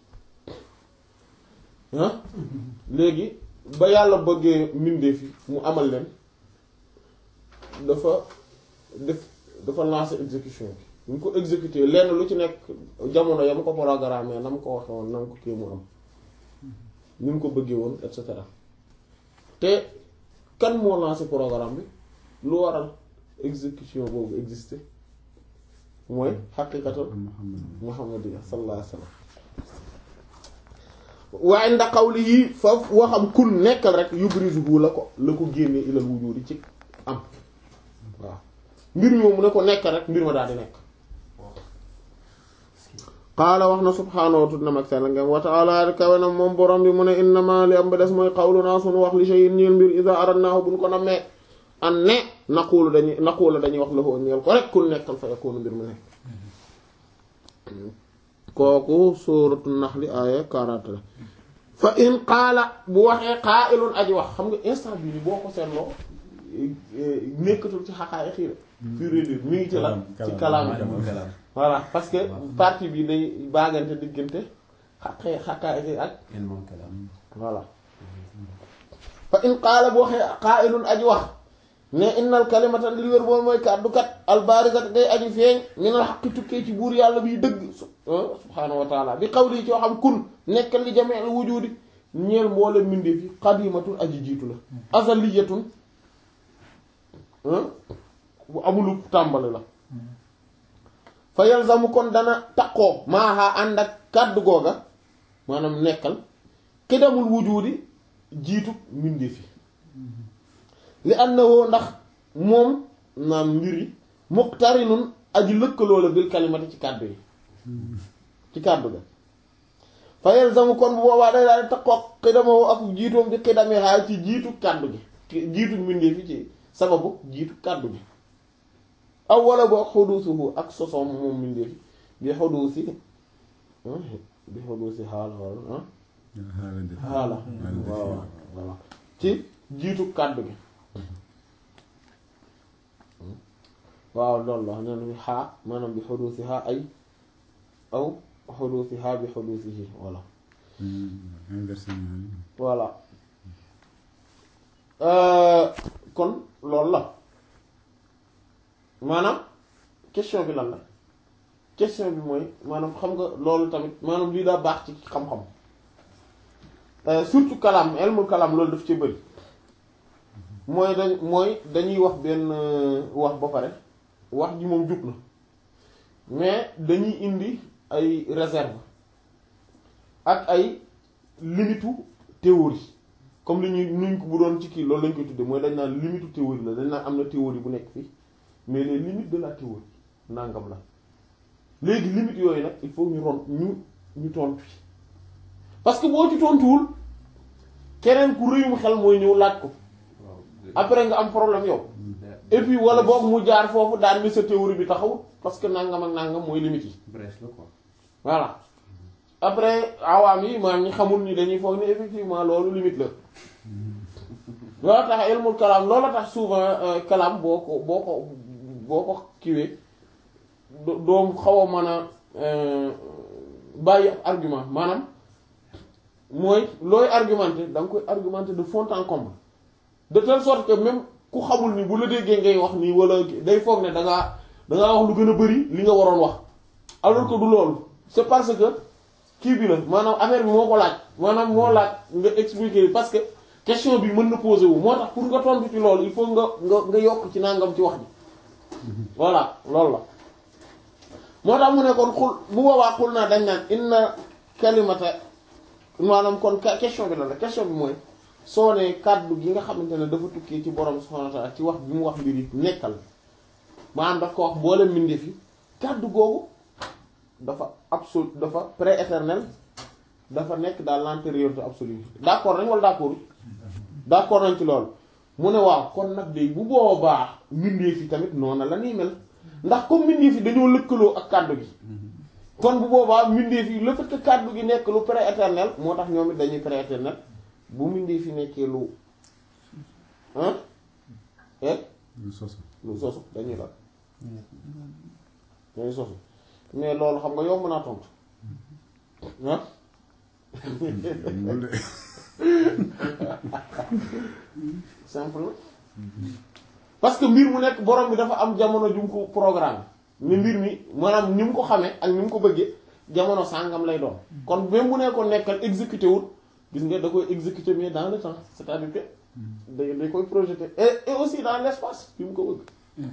ah léegi ba yàlla bëggee mbindee fi mu amal leen dafa def dafa lancer exécution bi ñu ko exécuter lenn lu ci nekk jamono ya mu ko programmé na mu ko waxe woon na mu ko kii mu am ni mu ko bëggee woon et cetera te kan moo lancé programme bi lu waral exécution boobu existé mooy xaqiqatul muhammadiya sallallahu alayhi wa sallam waaye ndax xawli yi foofu waxam kun nekkal rek yubrizuhu la ko la ko génne ilal wujudi ci am waaw mbir mi mu ne ko nekkal rek mbir ma daal di nekk qaala wax na subhaanahu wa tudd mag sell ngam wa ta'ala kawe na moom borom bi mu ne innama li am ba des mooy qawluna sunu wax li shay'in ñeel mbir iza aradnaahu buñ ko nammee an ne naquulu dañuy naquulu dañuy wax la ko ñeel ko rek kun nekkal fa yakunu mbir mu nekk kooku suuratu naxli aaya 40 la fa in qaala bu waxee qaa'ilun aji wax xam nga instant bii ni boo ko seetloo nekkatul ci xaqaayi xiir pur et dur mi ngi ci la ci kalaam voilà parce que partie bi day baagante diggante xaqee xaqaayi xiir ak voilà fa in qaala bu waxee qaa'ilun aji wax ne innal kalimata li wér boobu mooy kàddu kat albaarisat day aji feeñ minal xaqi tukkee ci buur yàlla biy dëgg subhaanahu wa taala bi qawli ci waxam kun nekkal li jami'il wujudi ñeel mboole mbindee fi qadimatun aji jiitu la azaliyatun bu amulu tàmbali la fa yalzamu kon dana taqoo maaxaa ànd ak kàddu googa maanaam nekkal xidamul wujudi jiitu mbindee fi li annahu ndax moom naam mbir yi muqtarinun aji lëkkaloo la bil kalimati ci kàddu yi ci kàddu ga fa yalzamu kon bu boobaa day daal di takkook xidamoo ak jiitoom bi xidamee xaay ci jiitu kàddu gi jiitu mbindee fi ci sababu jiitu kàddu gi aw wala boog xuduusuhu ak sosoom moom mbindee fi bi xuduusi bi xuduusi xaal xaal xaala waaw voilà ci jiitu kàddu gi waaw loolu la neen bi xaa maanaam bi xuduusi xaa ay aw xuduusi xaa bi xuduusihi voilà voilà kon loolu la maanaam question bi lan la question bi mooy maanaam xam nga loolu tamit maanaam lii daa baax ci xam-xam surtout kalaam elmul kalaam loolu daf ci bëri mooy dañ mooy dañuy wax benn wax ba pare wax ji moom jub na mais dañuy indi ay réserve ak ay limitu théorie comme li ñuy nuñ ko bu doon ci kii loolu lañ koy tudde mooy dañ naan limitu théorie la dañ naan am na théorie bu nekk fii mais les limites de la théorie nangam la léegi limites yooyu nag il faut ñu ron ñu ñu tontu ci parce que boo ci tontuwul keneen ku rëyum xel mooy ñëw laaj ko après nga am problème yow et puis wala boog mu jaar foofu daan ni sa théorie bi taxawut parce que nangam ak nangam mooy limites yi brèche la quoi. voilà après awaam yi maanaam ñi xamul ni dañuy foog ni effectivement loolu limite la loolu tax ilmul kalaam loolu tax souvent kalaam boo ko boo ko boo ko kiwee doom xaw a mën a bàyyi ab argument maanaam mooy looy argumenté da nga koy argumenté de fond en comble de telle sorte que même ku xamul ni bu la déggee ngay wax nii wala day foog ne da ngaa da ngaa wax lu gën a bari li nga waroon wax alors que du loolu c'est parce que kii bi la maanaam affaire bi moo ko laaj maanaam moo laaj nga expliquer parce que question bi mën na poser wu moo tax pour nga tontu ci loolu il faut nga nga nga yokk ci nangam ci wax ji voilà loolu la moo tax mu ne kon xul bu boobaa xul naa dañ naan inna kalimata maanaam kon question bi la la question bi mooy soo ne kàddu gi nga xamante ne dafa tukkee ci borom subhanahu wa ta'ala ci wax bi mu wax mbir yi nekkal maanaam daf ko wax mboolem mbindeef yi kàddu googu dafa absolu dafa pré-éternel dafa nekk dans l'antériorité absolue d'accord nañ wala d'accord d'accord nañ ci loolu mu ne waaw kon nag de bu boobaa mbindeef yi tamit noonu la nii mel ndax comme mbindeef yi dañoo lëkkaloo ak kàddu gi kon bu boobaa mbindeef yi le fait que kàddu gi nekk lu pré-éternel moo tax ñoom it dañuy pré-éternel bu mbindeef yi nekkee lu ah et lu sosu lu sosu dañuy la dañuy sosu mais loolu xam nga yomb naa tontu ah loolu de simple na parce que mbir mu nekk borom bi dafa am jamono ju mu ko programme ni mbir mi maanaam ni mu ko xamee ak ni mu ko bëggee jamono sàngam lay doon kon même bu nekkoon nekkal exécuté wul gis nga da koy exécuter mais dans le temps c'est-à-dire que day day koy projeter et et aussi dans l'espace fi mu ko bëgg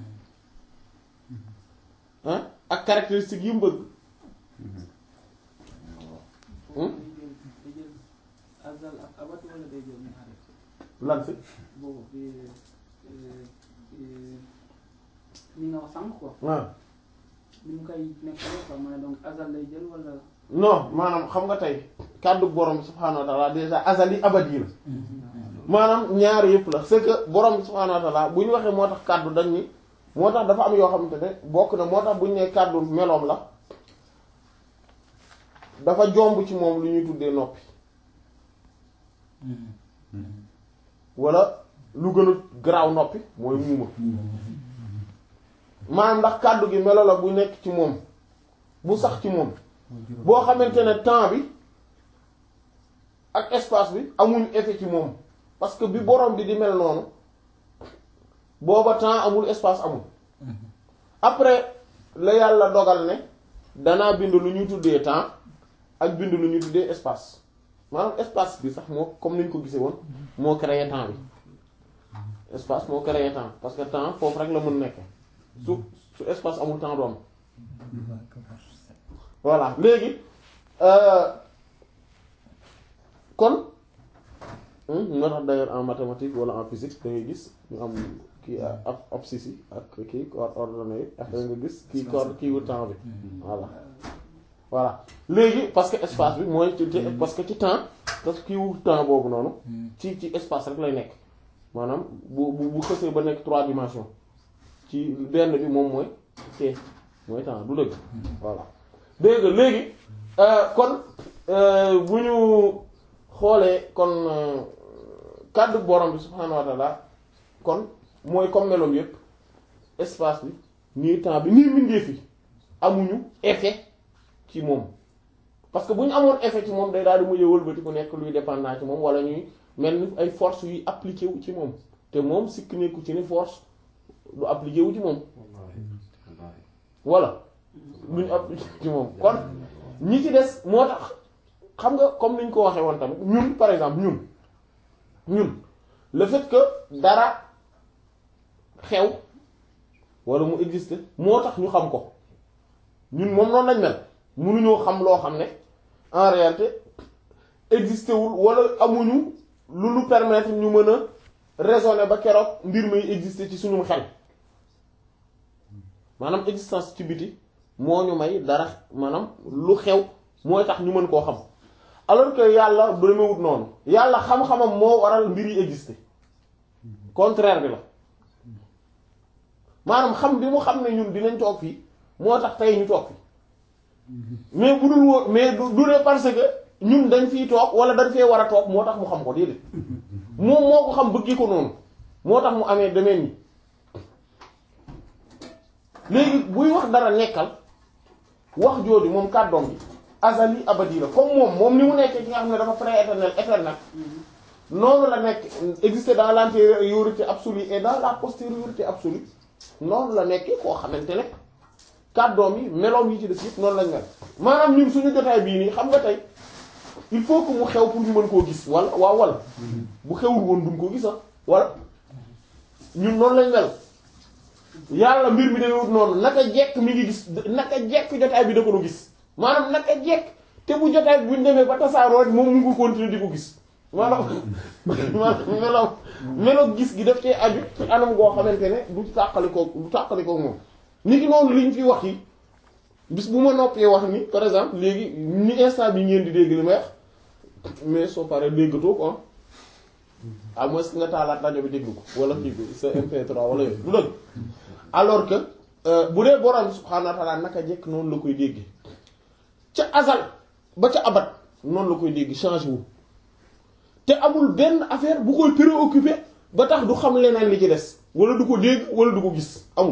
ah ak caractéristiques yi mu bëgg day jël day jël azal ak abat wala day jël ñaari lan fi boobu bi li nga wax sànq quoi waaw ni mu koy nekkale quoi ma ne donc azal lay jël wala non maanaam xam nga tey kàddu borom subhaanahu wa ta'ala déjà azali abadi la maanaam ñaar yëpp la c'est que borom subhaanahu wa ta'ala bu ñu waxee moo tax kàddu dañ ni moo tax dafa am yoo xamante ne bokk na moo tax bu ñu nee kàddu meloom la dafa jomb ci moom lu ñuy tuddee noppi wala lu gën a garaaw noppi mooy muuma maanaam ndax kàddu gi melo la bu nekk ci moom bu sax ci moom boo xamante ne temps bi ak espace bi amuñ effet ci moom parce que bi borom bi di mel noonu booba temps amul espace amul après la yàlla dogal ne danaa bind lu ñuy tuddee temps ak bind lu ñuy tuddee espace maanaam espace bi sax moo comme ni ñu ko gisee woon moo créé temps bi espace moo créé temps parce que temps foofu rek la mën nekk su su espace amul temps du am voilà léegi kon moo tax d'ailleurs en mathématique wala en physique da ngay gis ñu am kii ab abscisse yi ak kii ordonnées yi ak nga gis kii corde kii wu temps bi voilà voilà léegi parce que espace bi mooy ci parce que ci temps parce que kii wu temps boobu noonu ci ci espace rek lay nekk maanaam bu bu bu xësee ba nekk trois dimensions ci benn bi moom mooy t mooy temps du dëgg voilà dégg nga léegi kon bu ñu xoolee kon kàddu borom bi subhaanahu wa taala kon mooy comme meloom yépp espace bi nii temps bi nii mbindee fi amuñu effet ci moom parce que bu ñu amoon effet ci moom day daal di mujj wëlbati ku nekk luy dépendant ci moom wala ñuy mel ni ay force yuy appliqué wu ci moom te moom sikk nekku ci ni force du appliqué wu ci moom voilà lu ñu appliqué ci moom kon ñi ci des moo tax xam nga comme ni ñu ko waxee woon tamit ñun par exemple ñun ñun le fait que dara xew wala mu existe moo tax ñu xam ko ñun moom noonu lañ mel mënuñoo xam loo xam ne en réalité existé wul wala amuñu lu ñu permettre ñu mën a raisonner ba keroog mbir may exister ci suñu xel maanaam existence ci biti moo ñu may dara maanaam lu xew mooy tax ñu mën koo xam alors que yàlla du demewut noonu yàlla xam-xamam moo waral mbir yi exister contraire bi la maanaam xam bi mu xam ne ñun dinañ toog fii moo tax tey ñu toog fii mais bu dul woon mais du du ne parce que ñun dañ fiy toog wala dañ fee war a toog moo tax mu xam ko déedéet moom moo ko xam bëggee ko noonu moo tax mu amee demeen ni léegi buy wax dara nekkal wax jooju moom kàddoom bi azali abadi la comme moom moom ni mu nekkee ci nga xam ne dafa pré-éternel éternel noonu la nekk exister dans l'antériorité absolue et dans la postériorité absolue noonu la nekkee koo xamante ne kàddoom yi meloom yi ci des yëpp noonu lañ mel maanaam ñun suñu jotaay bii nii xam nga tey il faut que mu xew pour ñu mën koo gis wala waaw wala bu xewul woon duñ ko gis ah wala ñun noonu lañ mel yàlla mbir mi demewut noonu naka jekk mi ngi gis naka jekk jotaay bi da ko gis maanaam naka jekk te bu jotaay bi buñ demee ba tasaaroo moom mu ngi continuer di ko gis maanaam maanaam melow melow gis gi daf cee aju ci anam goo xamante ne du tàqali ko du tàqali ko moom nit ki noonu liñ fi wax yi bis bu ma noppee wax ni par exemple léegi ni instant bi ngeen di dégg li may wax mais soo paree déggatoo ko à moins que nga taalaat rajo bi déglu ko wala kii bi sa MP3 wala yooyu du dëgg alors que bu dee borom subhaanahu wa ta'ala naka jekk noonu la koy dégg ca azal ba ca abat noonu la koy dégg changé wu te amul benn affaire bu koy préoccupé ba tax du xam leneen li ci des wala du ko dégg wala du ko gis amul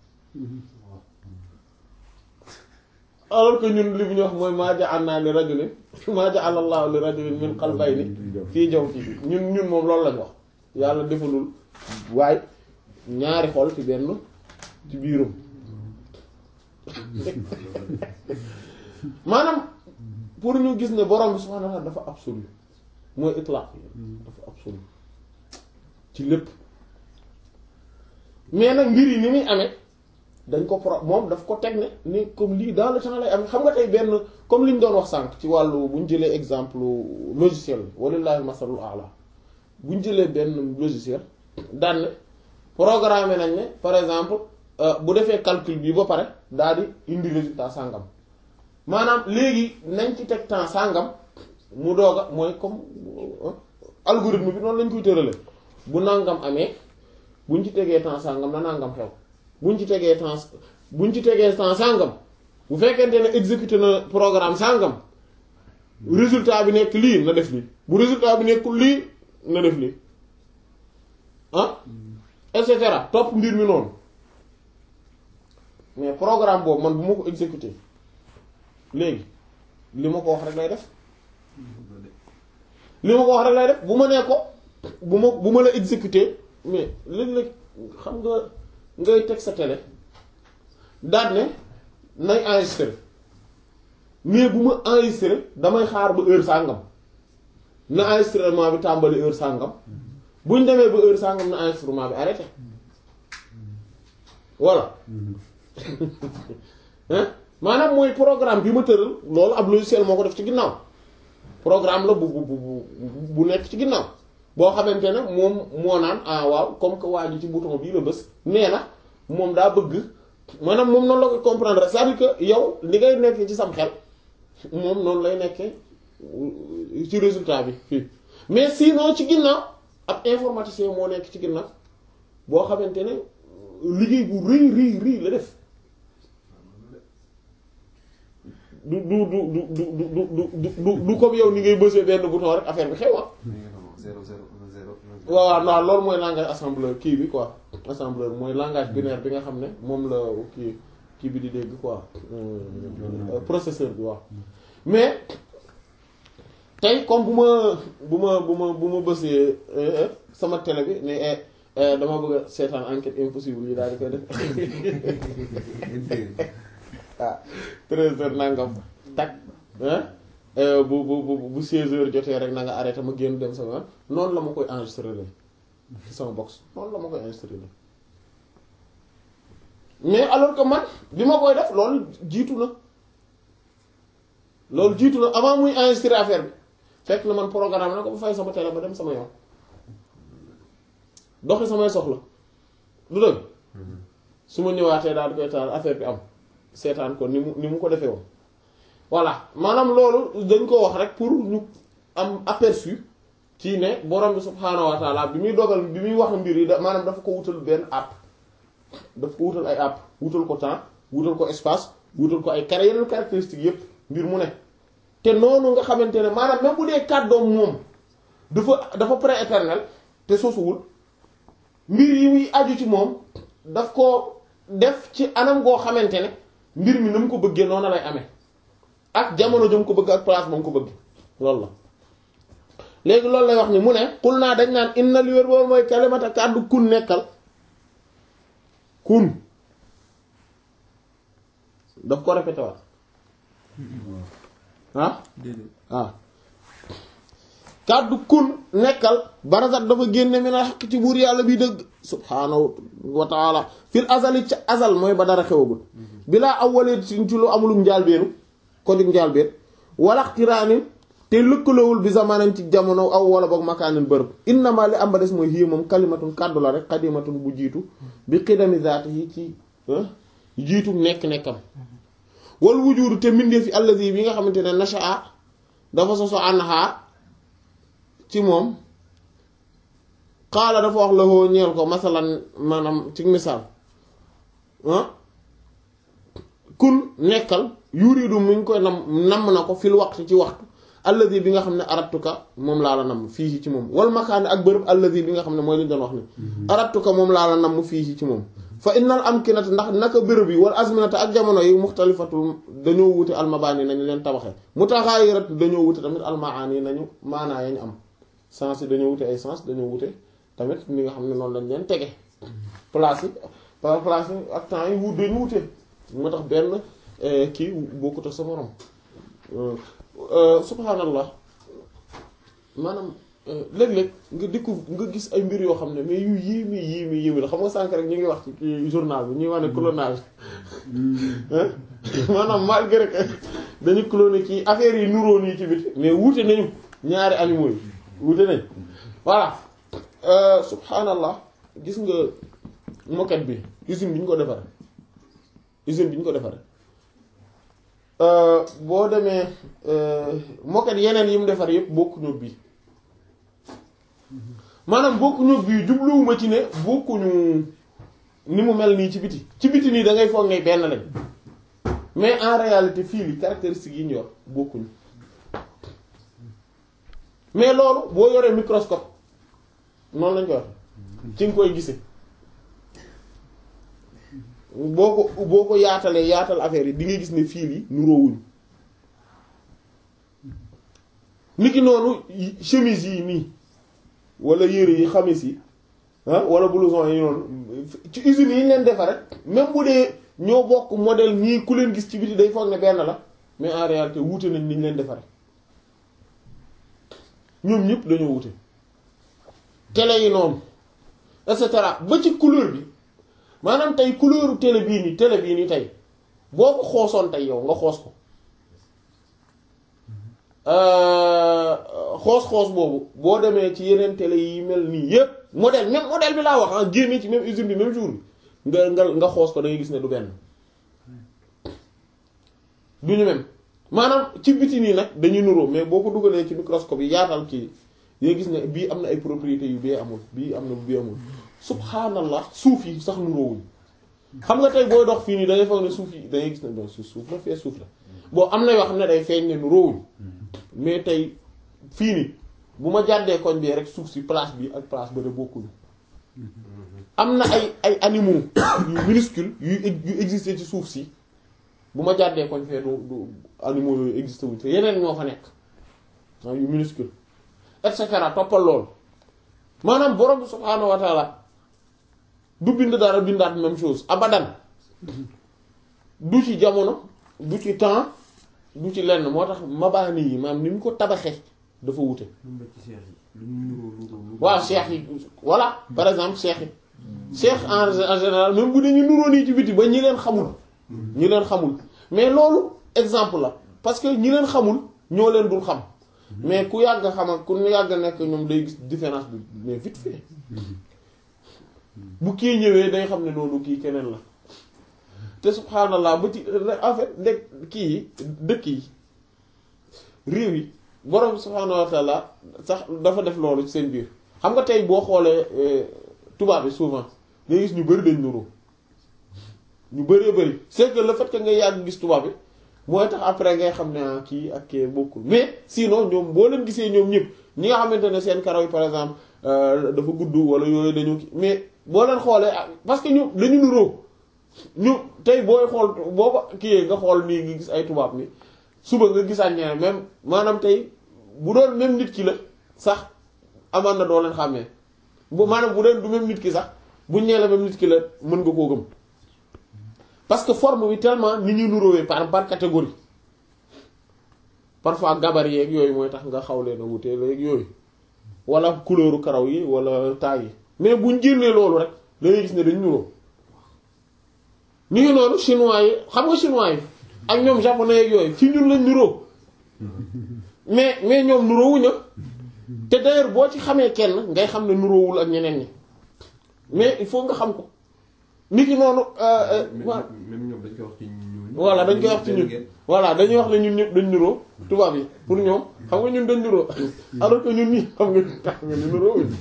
alors que ñun li ñu wax mooy maa ja'alnaa li rajulin maa ja'ala Allahu li rajulin min qalbayni fii jawfihi ñun ñun moom loolu lañ wax yàlla defalul waaye ñaari xol ci benn ci biirum maanaam pour ñu gis ne borom bi subhaanahu wa ta'aala dafa absolu mooy itlaq dafa absolu ci lépp mais nag mbir yi ni muy amee dañ ko pro moom daf ko teg ne ni comme lii dans le temps lay am xam nga tey benn comme li ñu doon wax sànq ci wàllu bu ñu jëlee exemple logiciel walillahi masalul a'la bu ñu jëlee benn logiciel daan ne programmé nañ ne par exemple bu defee calcul bi ba pare daal di indi résultat sàngam maanaam léegi nañ ci teg temps sàngam mu doog a mooy comme algorithme bi noonu lañ koy tërale bu nangam amee buñ ci tegee temps sàngam na nangam xew buñ ci tegee temps buñ ci tegee temps sàngam bu fekkente ne exécuté na programme sàngam résultat bi nekk lii na def lii bu résultat bi nekkul lii na def lii ah et cetera topp mbir mi noonu mais programme boobu man bu ma ko exécuté léegi li ma ko wax rek lay def li ma ko wax rek lay def bu ma nee ko bu ma bu ma la exécuté mais léeg-léeg xam nga ngay teg sa télé daal ne nay enregistré mais bu ma enregistré damay xaar ba heure sàngam na enregistrement bi tàmbali heure sàngam buñ demee ba heure sàngam na enregistrement bi arrêté voilà hein maanaam mooy programme bi ma tëral loolu ab logiciel moo ko def ci ginnaaw programme la bu bu bu bu nekk ci ginnaaw boo xamante ne moom moo naan ah waaw comme que waa ji ci bouton bii la bës nee na moom daa bëgg maanaam moom noonu la koy comprendre c'est-à-dire que yow li ngay nekkee ci sam xel moom noonu lay nekkee ci résultat bi fii mais sinon ci ginnaaw ab informaticien moo nekk ci ginnaaw boo xamante ne liggéey bu rëy rëy rëy la def du du du du du du du du du comme yow ni ngay bësee benn bouton rek affaire bi xew ah. zéro zéro un zéro waaw waaw non loolu mooy langage assembleur kii bi quoi assembleur mooy langage binaire bi nga xam ne moom la kii kii bi di dégg quoi euh, processeur bi waaw mais tey comme bu ma bu ma bu ma bu ma bësee euh, sama télé bi ne eh, eh, dama bëgg a seetaan enquête impossible yi daal di koy def ah treize heures nangam tak hein euh, bu bu bu bu seize heures jotee rek na nga arrêté ma génn dem sama noonu la ma koy enregistré la ci sama box noonu la ma koy enregistré la mais alors que man bi ma koy def loolu jiitu na loolu jiitu na avant muy enregistré affaire bi fekk na man programme na ko ba fay sama télé ba dem sama yoon doxi samay soxla du dëgg su ma ñëwaatee daal di koy taal affaire bi am seetaan ko ni mu ni mu ko defee woon voilà maanaam loolu dañ ko wax rek pour ñu am aperçu ci ne borom bi subhaanahu wa taala bi muy dogal bi muy wax mbir yi da maanaam dafa ko wutal benn app dafa ko wutal ay app wutal ko temps wutal ko espace wutal ko ay carré yeneen caractéristiques yépp mbir mu ne te noonu nga xamante ne maanaam même bu dee kàddoom moom dafa dafa prééternel te sosuwul mbir yi muy aju ci moom daf ko def ci anam goo xamante ne mbir mi na mu ko bëggee noonu lay amee ak jamono jëm ko bëgg ak place ba mu ko bëgg loolu la léegi loolu lay wax ni mu ne xul naa dañ naan inna li wér boobu mooy kalimata kàddu kun nekkal kun daf ko répété waat ah ah kàddu kun nekkal barazat dafa génne mi na xaq ci buur yàlla bi dëgg subhaanahu wa taala fil azali ca azal mooy ba dara xewagul bilaa awwalee ci lu amulum njaalbeenu ko jug njaalbeen wala xtiraanin te lëkkaloowul bi zamanan ci jamono aw wala boog makaanin bërëb innama li am ba des mooy xii moom kalimatun kàddu la rek xadimatun bu jiitu bi xidami zaati yi ci jiitu nekk-nekkam wal wujudu te mbindee fi allazi bi nga xamante ne nashaa dafa soso anha ci moom xaala dafa wax la hoo ñeel ko masalan maanaam ci misaal ah kun nekkal yuridu mu ngi koy nam namm na ko fil waxtu ci waxtu alladi bi nga xam ne aratuka moom laa la namm fii ci moom wal makaani ak bërëb alladi bi nga xam ne mooy li ñu doon wax ni aratuka moom laa la namm fii ci moom fa innal amkinata ndax naka bërëb yi wal azminata ak jamono yi muxtalifatul dañoo wute almabaani nañu leen tabaxee mutaxaayirat dañoo wute tamit almaani nañu maanaa yañ am sens yi dañoo wute ay sens dañoo wute tamit li nga xam ne noonu lañ leen tege place yi par place yi ak temps yi wut dañu wute moo tax benn kii bokkut ak sa morom subhanallah maanaam léeg-léeg nga découvre nga gis ay mbir yoo xam ne mais yu yéeme yéeme yéeme la xam nga sànk rek ñu ngi wax ci kii journal bi ñuy wax ne clonage maanaam malgré que dañu cloné ci affaire yi nuróo nii ci biti mais wuute nañu ñaari animaux yi wuute nañ voilà subhanallah gis nga moquette bi usine bi ñu ko defaree usine bi ñu ko defaree boo demee moquette yeneen yi mu defar yépp bokkuñu bii maanaam bokkuñu bii jubluwuma ci ne bokkuñu ni mu mel nii ci biti ci biti nii da ngay foog ne benn lañ mais en réalité fii li caractéristiques yi ñu yor bokkuñu mais loolu boo yoree microscope noonu lañ ko wax ci nga koy gisee boo ko boo ko yaatalee yaatal affaire yi di nga gis ne fil yi nuroowuñu niki noonu chemise yi nii wala yére yi xamis yi ah wala blouson yi noonu ci usines yi ñu leen defar rek même bu dee ñoo bokk modèle nii ku leen gis ci biti day foog ne benn la mais en réalité wuute nañ ni ñu leen defaree ñoom ñëpp dañoo wuute télé yi noonu et cetera ba ci couleur bi maanaam tey couleuru télé bii nii télé bii nii tey boo ko xoosoon tey yow nga xoos ko xoos-xoos boobu boo demee ci yeneen télé yi mel nii yépp modèle même modèle bi laa wax ah génne ci même usine bi même jour bi nga nga nga xoos ko da ngay gis ne du benn du ñu même maanaam ci biti nii nag dañuy nuroo mais boo ko dugalee ci microscope yi yaatal kii day gis ne bii am na ay propriétés yu bee amul bii am na bu bee amul subhanallah suuf yi sax nuroowuñ xam nga tey booy dox fii nii da ngay foog ne suuf yi da ngay gis ne bon suuf suuf la fee suuf la bon am na yoo xam ne day feeñ ne nu róowuñ mais tey fii nii bu ma jàddee koñ bi rek suuf si place bi ak place ba de bokkuñu am na ay ay animaux yu minuscules yu yu existé ci suuf si bu ma jàddee koñ fee du du animaux yooyu existé wuñ te yeneen ñoo fa nekk waaw yu minuscule et cetera toppal loolu maanaam borom bi subhaanahu wa taala du bind dara bindaat même chose abadan du ci jamono du ci temps du ci lenn moo tax mabaani yi maanaam ni mu ko tabaxee dafa wute lu mu ci seex yi lu mu nuroo nuroo nuroo. waaw cheikh yi voilà par exemple cheikh yi cheikh en en général même bu dee ñu nuróo nii ci biti ba ñi leen xamul ñi leen xamul mais loolu exemple la parce que ñi leen xamul ñoo leen dul xam mais ku yàgg xam ak ku yàgg nekk ñoom day gis différence bi mais vite fait bu kii ñëwee day xam ne noonu kii keneen la te subhanallah ba ci en fait ndek kii yi dëkk yi réew yi borom subhanahu wa taala sax dafa def loolu ci seen biir xam nga tey boo xoolee euh, tubaab bi souvent ngay gis ñu bari dañ nuroo ñu bëree bëri c'est que le fait que nga yàgg gis tubaab bi mooy tax après ngay xam ne ah kii ak kii bokkul mais sinon ñoom boo leen gisee ñoom ñëpp ñi nga xamante ne seen karaw yi par exemple euh, dafa gudd wala yooyu dañoo kii mais boo leen xoolee ah, parce que ñu dañu nuroo ñu tey booy xool boo ko kii nga xool nii nga gis ay tubaab ni suba nga gisaat ñeneen même maanaam tey bu doon même nit ki la sax amaan na doo leen xàmmee bu maanaam bu doon du même nit ki sax buñ nee la même nit ki la mën nga koo gëm parce que forme bi tellement ni ñu nuróowee par par catégorie parfois gabarit yeeg yooyu mooy tax nga xaw leen a wutee léegi yooyu wala couleuru karaw yi wala taille yi mais buñ génnee loolu rek da ngay gis ne dañ nuróo ñu ngi noonu chinois yi xam nga chinois yi ak ñoom japonais yeeg yooyu ci ñun lañ nuróo mais mais ñoom nuróowuñu te d'ailleurs boo ci xamee kenn ngay xam ne nuróowul ak ñeneen ñi mais il faut nga xam ko nit ki noonu euh, même euh, même ñoom dañ koy wax ci ñun. voilà dañ koy wax ci ñun voilà dañuy wax ne ñun ñëpp dañ nuroo tubaab yi pour ñoom xam nga ñun dañ nuroo alors que ñun ñi xam nga tax nga ni nuroo wuñ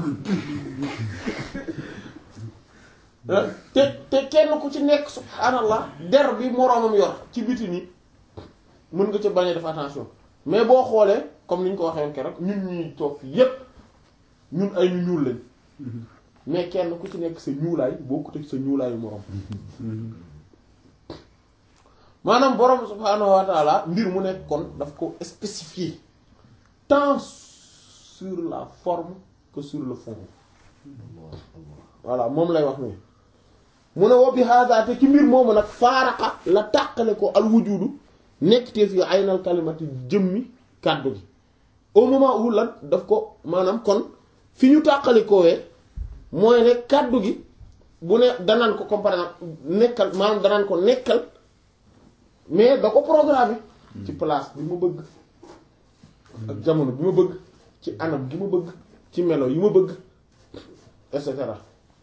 te te kenn ku ci nekk subhaanallah der bi moroomam yor ci biti ni mën nga ca bañ a def attention mais boo xoolee comme ni ñu ko waxee woon keroog ñun ñuy toog fii yépp ñun ay ñu ñuul lañ mais kenn ku ci nekk sa ñuulaay bokkut ak sa ñuulaayu moroom maanaam borom subhaanahu wa taala mbir mu nekk kon daf ko spécifier tant sur la forme que sur le fond voilà moom lay wax nii mu ne wa bi hada te ci mbir moomu nag faaraqa la tàqale ko al wujudu nekk te fi aynal kalimati jëmmi kàddu gi au moment où lan daf ko maanaam kon fi ñu tàqali koowee mooy ne kàddu gi bu ne danaan ko comme par exemple nekkal maanaam danaan ko nekkal mais da ko programmé ci place bi ma bëgg ak jamono bi ma bëgg ci anam gi ma bëgg ci melo yi ma bëgg et cetera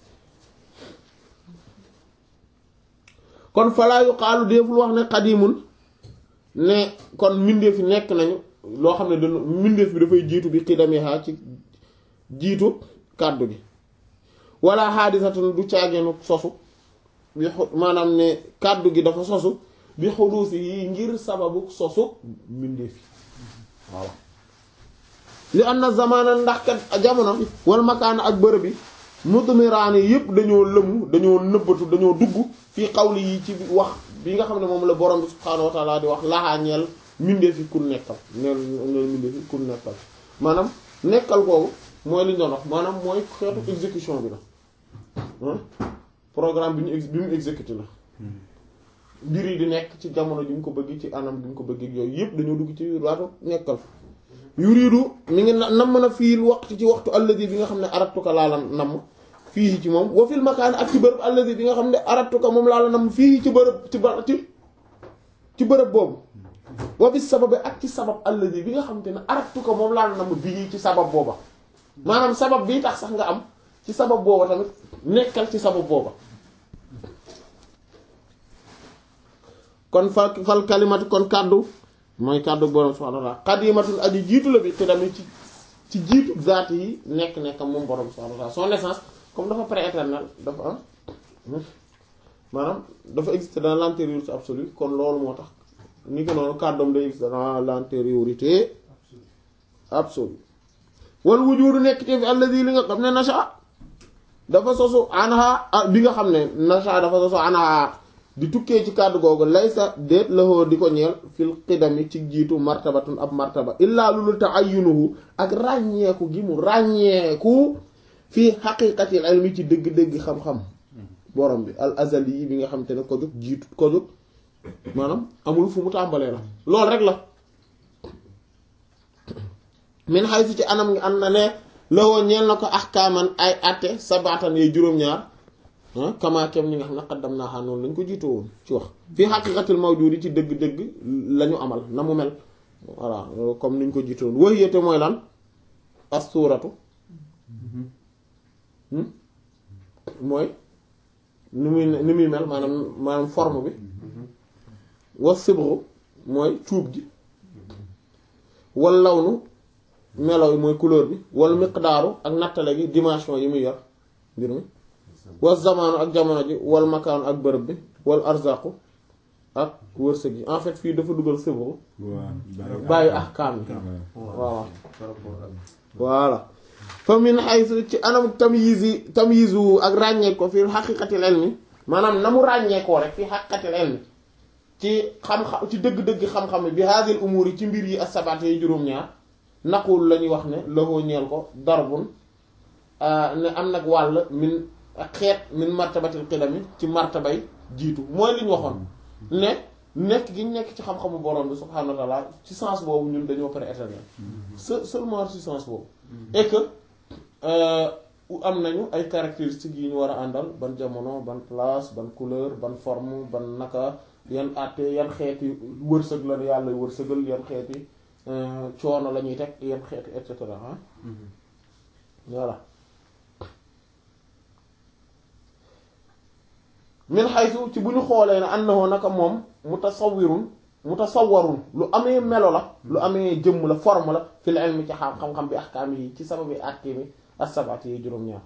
kon falaa yuqaalu déeful wax ne xadimun ne kon mbindeef yi nekk nañu loo xam ne dañu mbindeef bi dafay jiitu bi xidamiha ci jiitu kàddu gi wala xaadisatun du caageenu sosu bi xu- maanaam ne kàddu gi dafa sosu bi xuduusi yi ngir sababu sosu mbindeef yi voilà li am na zamana ndax kat jamono wal makaana ak bërëb bi mudmiraani yépp dañoo lëmu dañoo nëbbatu dañoo dugg fii xawli yi ci wax bi nga xam ne moom la borom bi subhaanahu wa taala di wax laxaa ñeel mbindeef yi kun nekkal neel neel mbindeef yi kun nekkal maanaam nekkal kooku mooy li ñu doon wax maanaam mooy xeetu exécution bi la ah programme bi ñu ex bi mu exécuté la mbir yi di nekk ci jamono ji mu ko bëgg ci anam bi mu ko bëgg ak yooyu yëpp dañoo dugg ci waatu nekkal yuridu mi ngi na nam na fii waxtu ci waxtu alladi bi nga xam ne aratuka laa la namm fii ci moom wa fil makaan ak ci bërëb alladi bi nga xam ne aratuka moom laa la namm fii ci bërëb ci ba ci ci bërëb boobu wa bis sababi ak ci sabab alladi bi nga xam te ne aratuka moom laa la namm bii ci sabab booba maanaam sabab bii tax sax nga am ci sabab booba tamit nekkal ci sabab booba kon fal fal kalimatu kon kàddu mooy kàddu borom subhanahu wa ta'ala qadimatun aji jiitu la bi te tamit ci ci jiitu zaat yi nekk nekk moom borom subhanahu wa ta'ala son essence comme dafa prééternel dafa am maanaam dafa exister dans l'antériorité absolue kon loolu moo tax ni ko noonu kàddoom day existe dans l'antériorité absolue wal wujudu nekk te fi alladi li nga xam ne nasha dafa sosu anha bi nga xam ne nasha dafa sosu anha di tukkee ci kàddu googu laysa déet lahoo di ko ñeel fil qidami ci jiitu martabatun ab martaba illaa lulu ta'ayyunuhu ak ràññeeku gi mu ràññeeku fii xaqiqatil ilmi ci dëgg-dëgg xam-xam borom bi al azali yi bi nga xam te ne ko jóg jiitu ko jóg maanaam amul fu mu tàmbalee la loolu rek la min xaysu ci anam ngi am na ne lawoo ñeel na ko ahkaaman ay atte sabaatan yooyu juróom-ñaar kamaakem ñi nga xam ne xaddam naa xaa noonu lañ ko jiitoo woon ci wax fii xaqiqatil mawjudi ci dëgg-dëgg lañu amal na mu mel voilà comme niñ ko jiitoo woon wax yéete mooy lan as suuratu mooy ni muy ni muy mel maanaam maanaam forme bi wa sibru mooy cuub gi wal lawnu melo yi mooy couleur bi wal miqdaaru ak nattale gi dimension yi muy yor mbir mi wal zamaanu ak jamono ji wal makaanu ak bërëb bi wal arzaqu ak wërsëg yi en fait fii dafa dugal sibru bàyyi ahkaam yi waaw voilà fa min haythu ci anam tamyiz yi tamyizu ak ràññee ko fi xaqiqatil ilmi maanaam na mu ràññee koo rek fi xaqiqatil ilmi ci xam-xam ci dëgg-dëgg xam-xam bi hadhihi umur yi ci mbir yi as-sabat yi juróom-ñaar naqul la ñuy wax ne lahoo ñeel ko darbun ne am nag wàll min xeet min martabatil qidami ci martabay jiitu mooy li ñu waxoon ne nekk gi ñu nekk ci xam-xamu borom bi subhanahu wa ta'ala ci sens boobu ñun dañoo pare éternel se seulement ci sens boobu et que am nañu ay caractéristiques yi ñu war a àndal ban jamono ban place ban couleur ban forme ban naka yan àtte yan xeeti wërsëg la yàlla wërsëgal yan xeeti coono la ñuy teg yan xeeti et cetera ah voilà min xaysu ci bu ñu xoolee ne annahu naka moom mutasawwirun mutasawwarun lu amee melo la lu amee jëmm la forme la fil ilmi ci xam xam-xam bi ahkaam yi ci sababi àtte mi as-sab'ati yi juróom-ñaar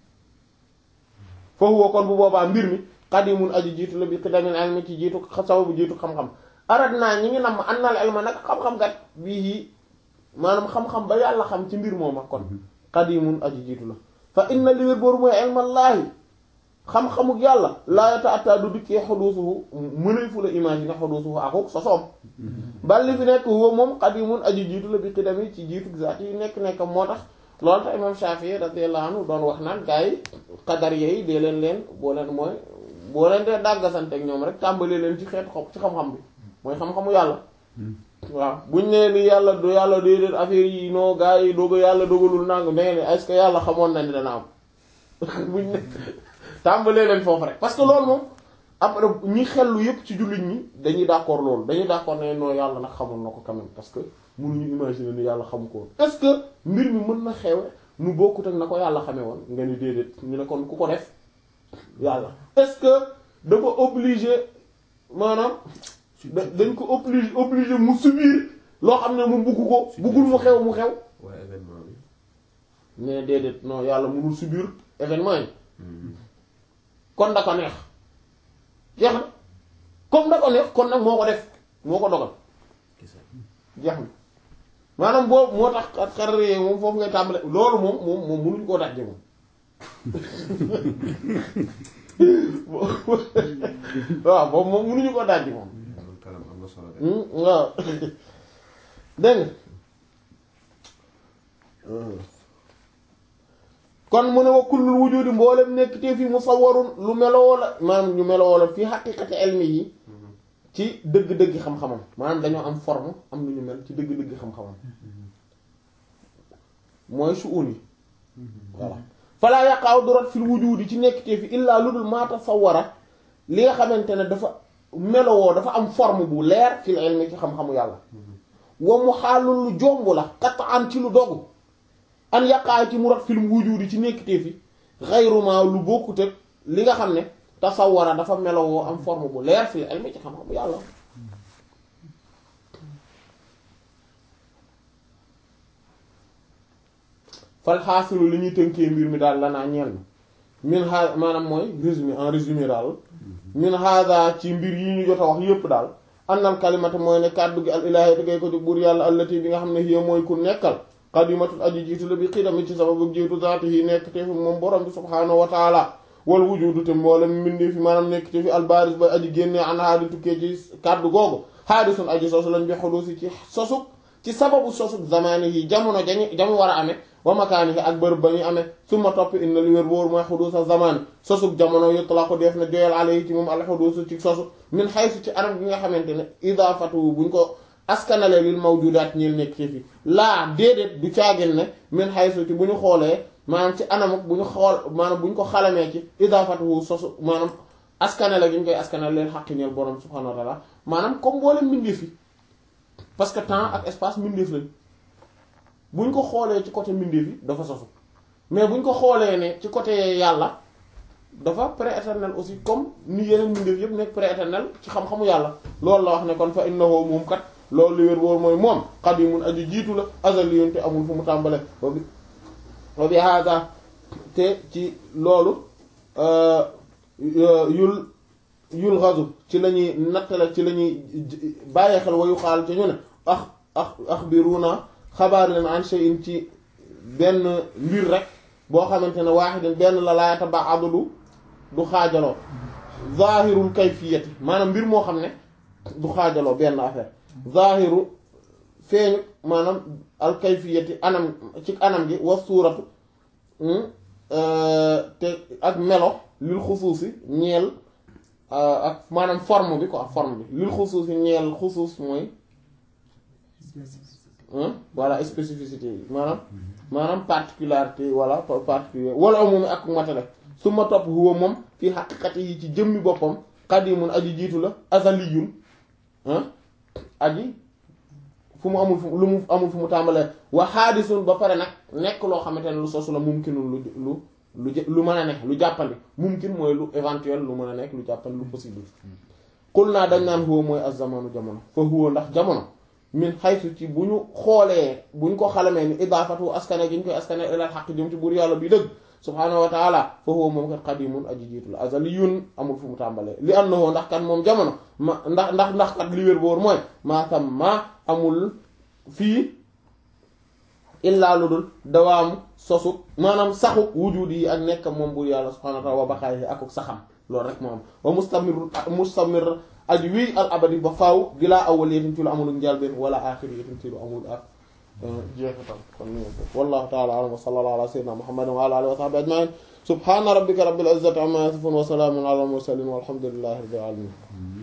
foofu kon bu boobaa mbir mi qadimun aji jiitu la bi qidamil ilmi ci jiitu sababu jiitu xam-xam arad naa ñi ngi nam annal ilma nag xam-xam gat bii maanaam xam-xam ba yàlla xam ci mbir mooma kon qadimun aji jiitu la fa inna li wér booru mooy ilmallaahi xam-xamuk yàlla laa yata'atta du dikkee xuduusuhu mënay fu la imaginer xuduusuhu akuk sosoom bal li fi nekk huwa moom qadimun aji jiitu la bi qidami ci jiitu zaat yi nekk-nekk moo tax loolu tax imam Shafi'i radiyallahu anhu doon wax naan gars yi qadar yi dee leen leen boo leen mooy boo leen dee dàggasante ak ñoom rek tàmbalee leen ci xeetu xob ci xam-xam bi mooy xam-xamu yàlla waaw buñ nee ni yàlla du yàlla déedéet affaire yi noo gars yi doog yàlla dogalul nangu ne est-ce que yàlla xamoon na ni dana am buñ ne tàmbalee leen foofu rek parce que loolu moom après ñi xellu yépp ci jullit ñi dañuy d'accord loolu dañuy d'accord ne non yàlla nag xamoon na ko quand même parce que mënuñu imaginer ni yàlla xam ko woon est-ce que mbir mi mën na xewe nu bokkut ak na ko yàlla xamee woon nga ni déedéet ñu ne kon ku ko def yàlla est-ce que dafa obligé maanaam dañ ko obligé obligé mu subir loo xam ne mu bugg ko buggul mu xew mu xew waaye événement bi. mais déedéet non yàlla mënul subir événement yi kon da ko neex jeex na comme da ko neex kon nag moo ko def moo ko dogal jeex na maanaam boobu moo tax xar moom foofu ngay tàmbale loolu moom moom moom mënuñ koo dajje moom waaw boobu moom mënuñu koo dajje moom loolu kanam am na solo de. waaw dégg kon mu ne wa kullul wujudi mboolem nekk te fi musawwarun lu meloo la maanaam ñu meloo la fii xaqiqati ilmi yi ci dëgg-dëgg xam-xamam maanaam dañoo am forme am lu ñu mel ci dëgg-dëgg xam-xamam mooy suun yi voilà falaa yaqaaw du rot fil wujudi ci nekk te fi illaa lu dul maa tasawwara li nga xamante ne dafa melowoo dafa am forme bu leer fil ilmi ci xam-xamu yàlla wa mu xaalul lu jomb la qat'an ci lu dogu an yaqaa ci mu rot fil wujudi ci nekkitee fi xayruma lu bokkut ak li nga xam ne tasawara dafa melowoo am forme bu leer fil ilmi ci xam-xamu yàlla fal xaasilu li ñuy tënkee mbir mi daal lanaa ñeel na min ha maanaam mooy résumé en résumé daal min hada ci mbir yi ñu jot a wax yépp daal annal kalimata mooy ne kàddu gi al ilaahi da ngay ko jóg buur yàlla allati bi nga xam ne hiya mooy ku nekkal qadimatun aji jiitu la bi xidami ci sababu jiitu zaati yi nekk te fi moom borom bi subhaanahu wa taala wal wujudu te mboolem mbindi fi maanaam nekk te fi albaris ba aji génnee an haadi tukkee ci kàddu googu haadisun aji sosu lañ bi xulusi ci sosuk ci sababu sosuk zamani yi jamono jañu jamu war a amee wa makaani ak bërëb ba ñu amee summa topp inna li wér wóor mooy xuduusa zaman sosuk jamono yutlaqu def na joyal alayhi ci moom al xuduusu ci sosu min xaysu ci anam gi nga xamante ne idaafatu buñ ko askanale lil mawjudaat ñil nekk ci fi laa déedéet du caagin ne min xaysu ci bu ñu xoolee maanaam ci anamuk bu ñu xool maanaam bu ñu ko xalamee ci idaafatu sosu maanaam askanale gi ñu koy askanale leen xaqi ñeel borom subhaanahu wa taala maanaam comme boole mbindeef yi parce que temps ak espace mbindeef lañ bu ñu ko xoolee ci côté mbindeef yi dafa sosu mais bu ñu ko xoolee ne ci côté yàlla dafa pré-éternel aussi comme ni yeneen mbindeef yëpp nekk pré-éternel ci xam-xamu yàlla loolu la wax ne kon fa innahu moom kat loolu li wér wóor mooy moom qadimun aju jiitu la azaliyun te amul fu mu tàmbale wa bi wa bi hada te ci loolu yul yul gazu ci la ñuy nattale ci la ñuy bàyyi xel wayu xaal ci ñu ne ax ax axbiruna xabaar leen an shay'in ci benn mbir rek boo xamante ne waaxidin benn la laayata ba adudu du xaajaloo zahirul kayfiyati maanaam mbir moo xam ne du xaajaloo benn affaire zahiru feeñu maanaam al kayfiyati anam ci anam gi wa suuratu te ak melo lil xusuusi ñeel ak maanaam forme bi quoi forme bi lil xusuusi ñeel xusuus mooy voilà spécificité yi maanaam maanaam particularité wala particulier wala moom ak matale su ma topp huwa moom fii xaqiqati yi ci jëmmi boppam qadimun aji jiitu la azaliyun aji fu mu amul fu lu mu amul fu mu tàmbalee wa xaadisun ba pare nag nekk loo xamante ne lu sosu la mumkinun lu lu lu lu mën a nekk lu jàppandi mumkin mooy lu éventuel lu mën a nekk lu jàppandi lu possible xul naa dañ naan huwa mooy az-zamanu jamono fa huwa ndax jamono min xaysu ci bu ñu xoolee bu ñu ko xalamee ni idaafatu askane gi ñu koy askane ilal xaq jëm ci buur yàlla bi dëgg subhaanahu wa taala fa huwa moom kat qadimun aji jiitu la azaliyun amul fu mu tàmbalee li annahu ndax kat moom jamono ma ndax ndax ndax kat li wér boor mooy maa tam ma amul fii illaa lu dul dawaamu sosu maanaam saxu wujud yi ak nekk moom buur yàlla subhaanahu wa taala wa baqaayi ak saxam loolu rek moom wa mustamir mustamir aji wii al abadi ba faaw bilaa awwal yetin ci lu amul njëlbeen wala aaxir yetin ci lu amul ak jeexital kon ñu wallahu ta'ala a'lam wa sallallahu ala sayyidina muhammadin wa ala alihi wa sahbihi ajma'in subhana rabbika rabbil izzati amma yasifun wa salamun ala al mursalin walhamdulillahi rabbil alamin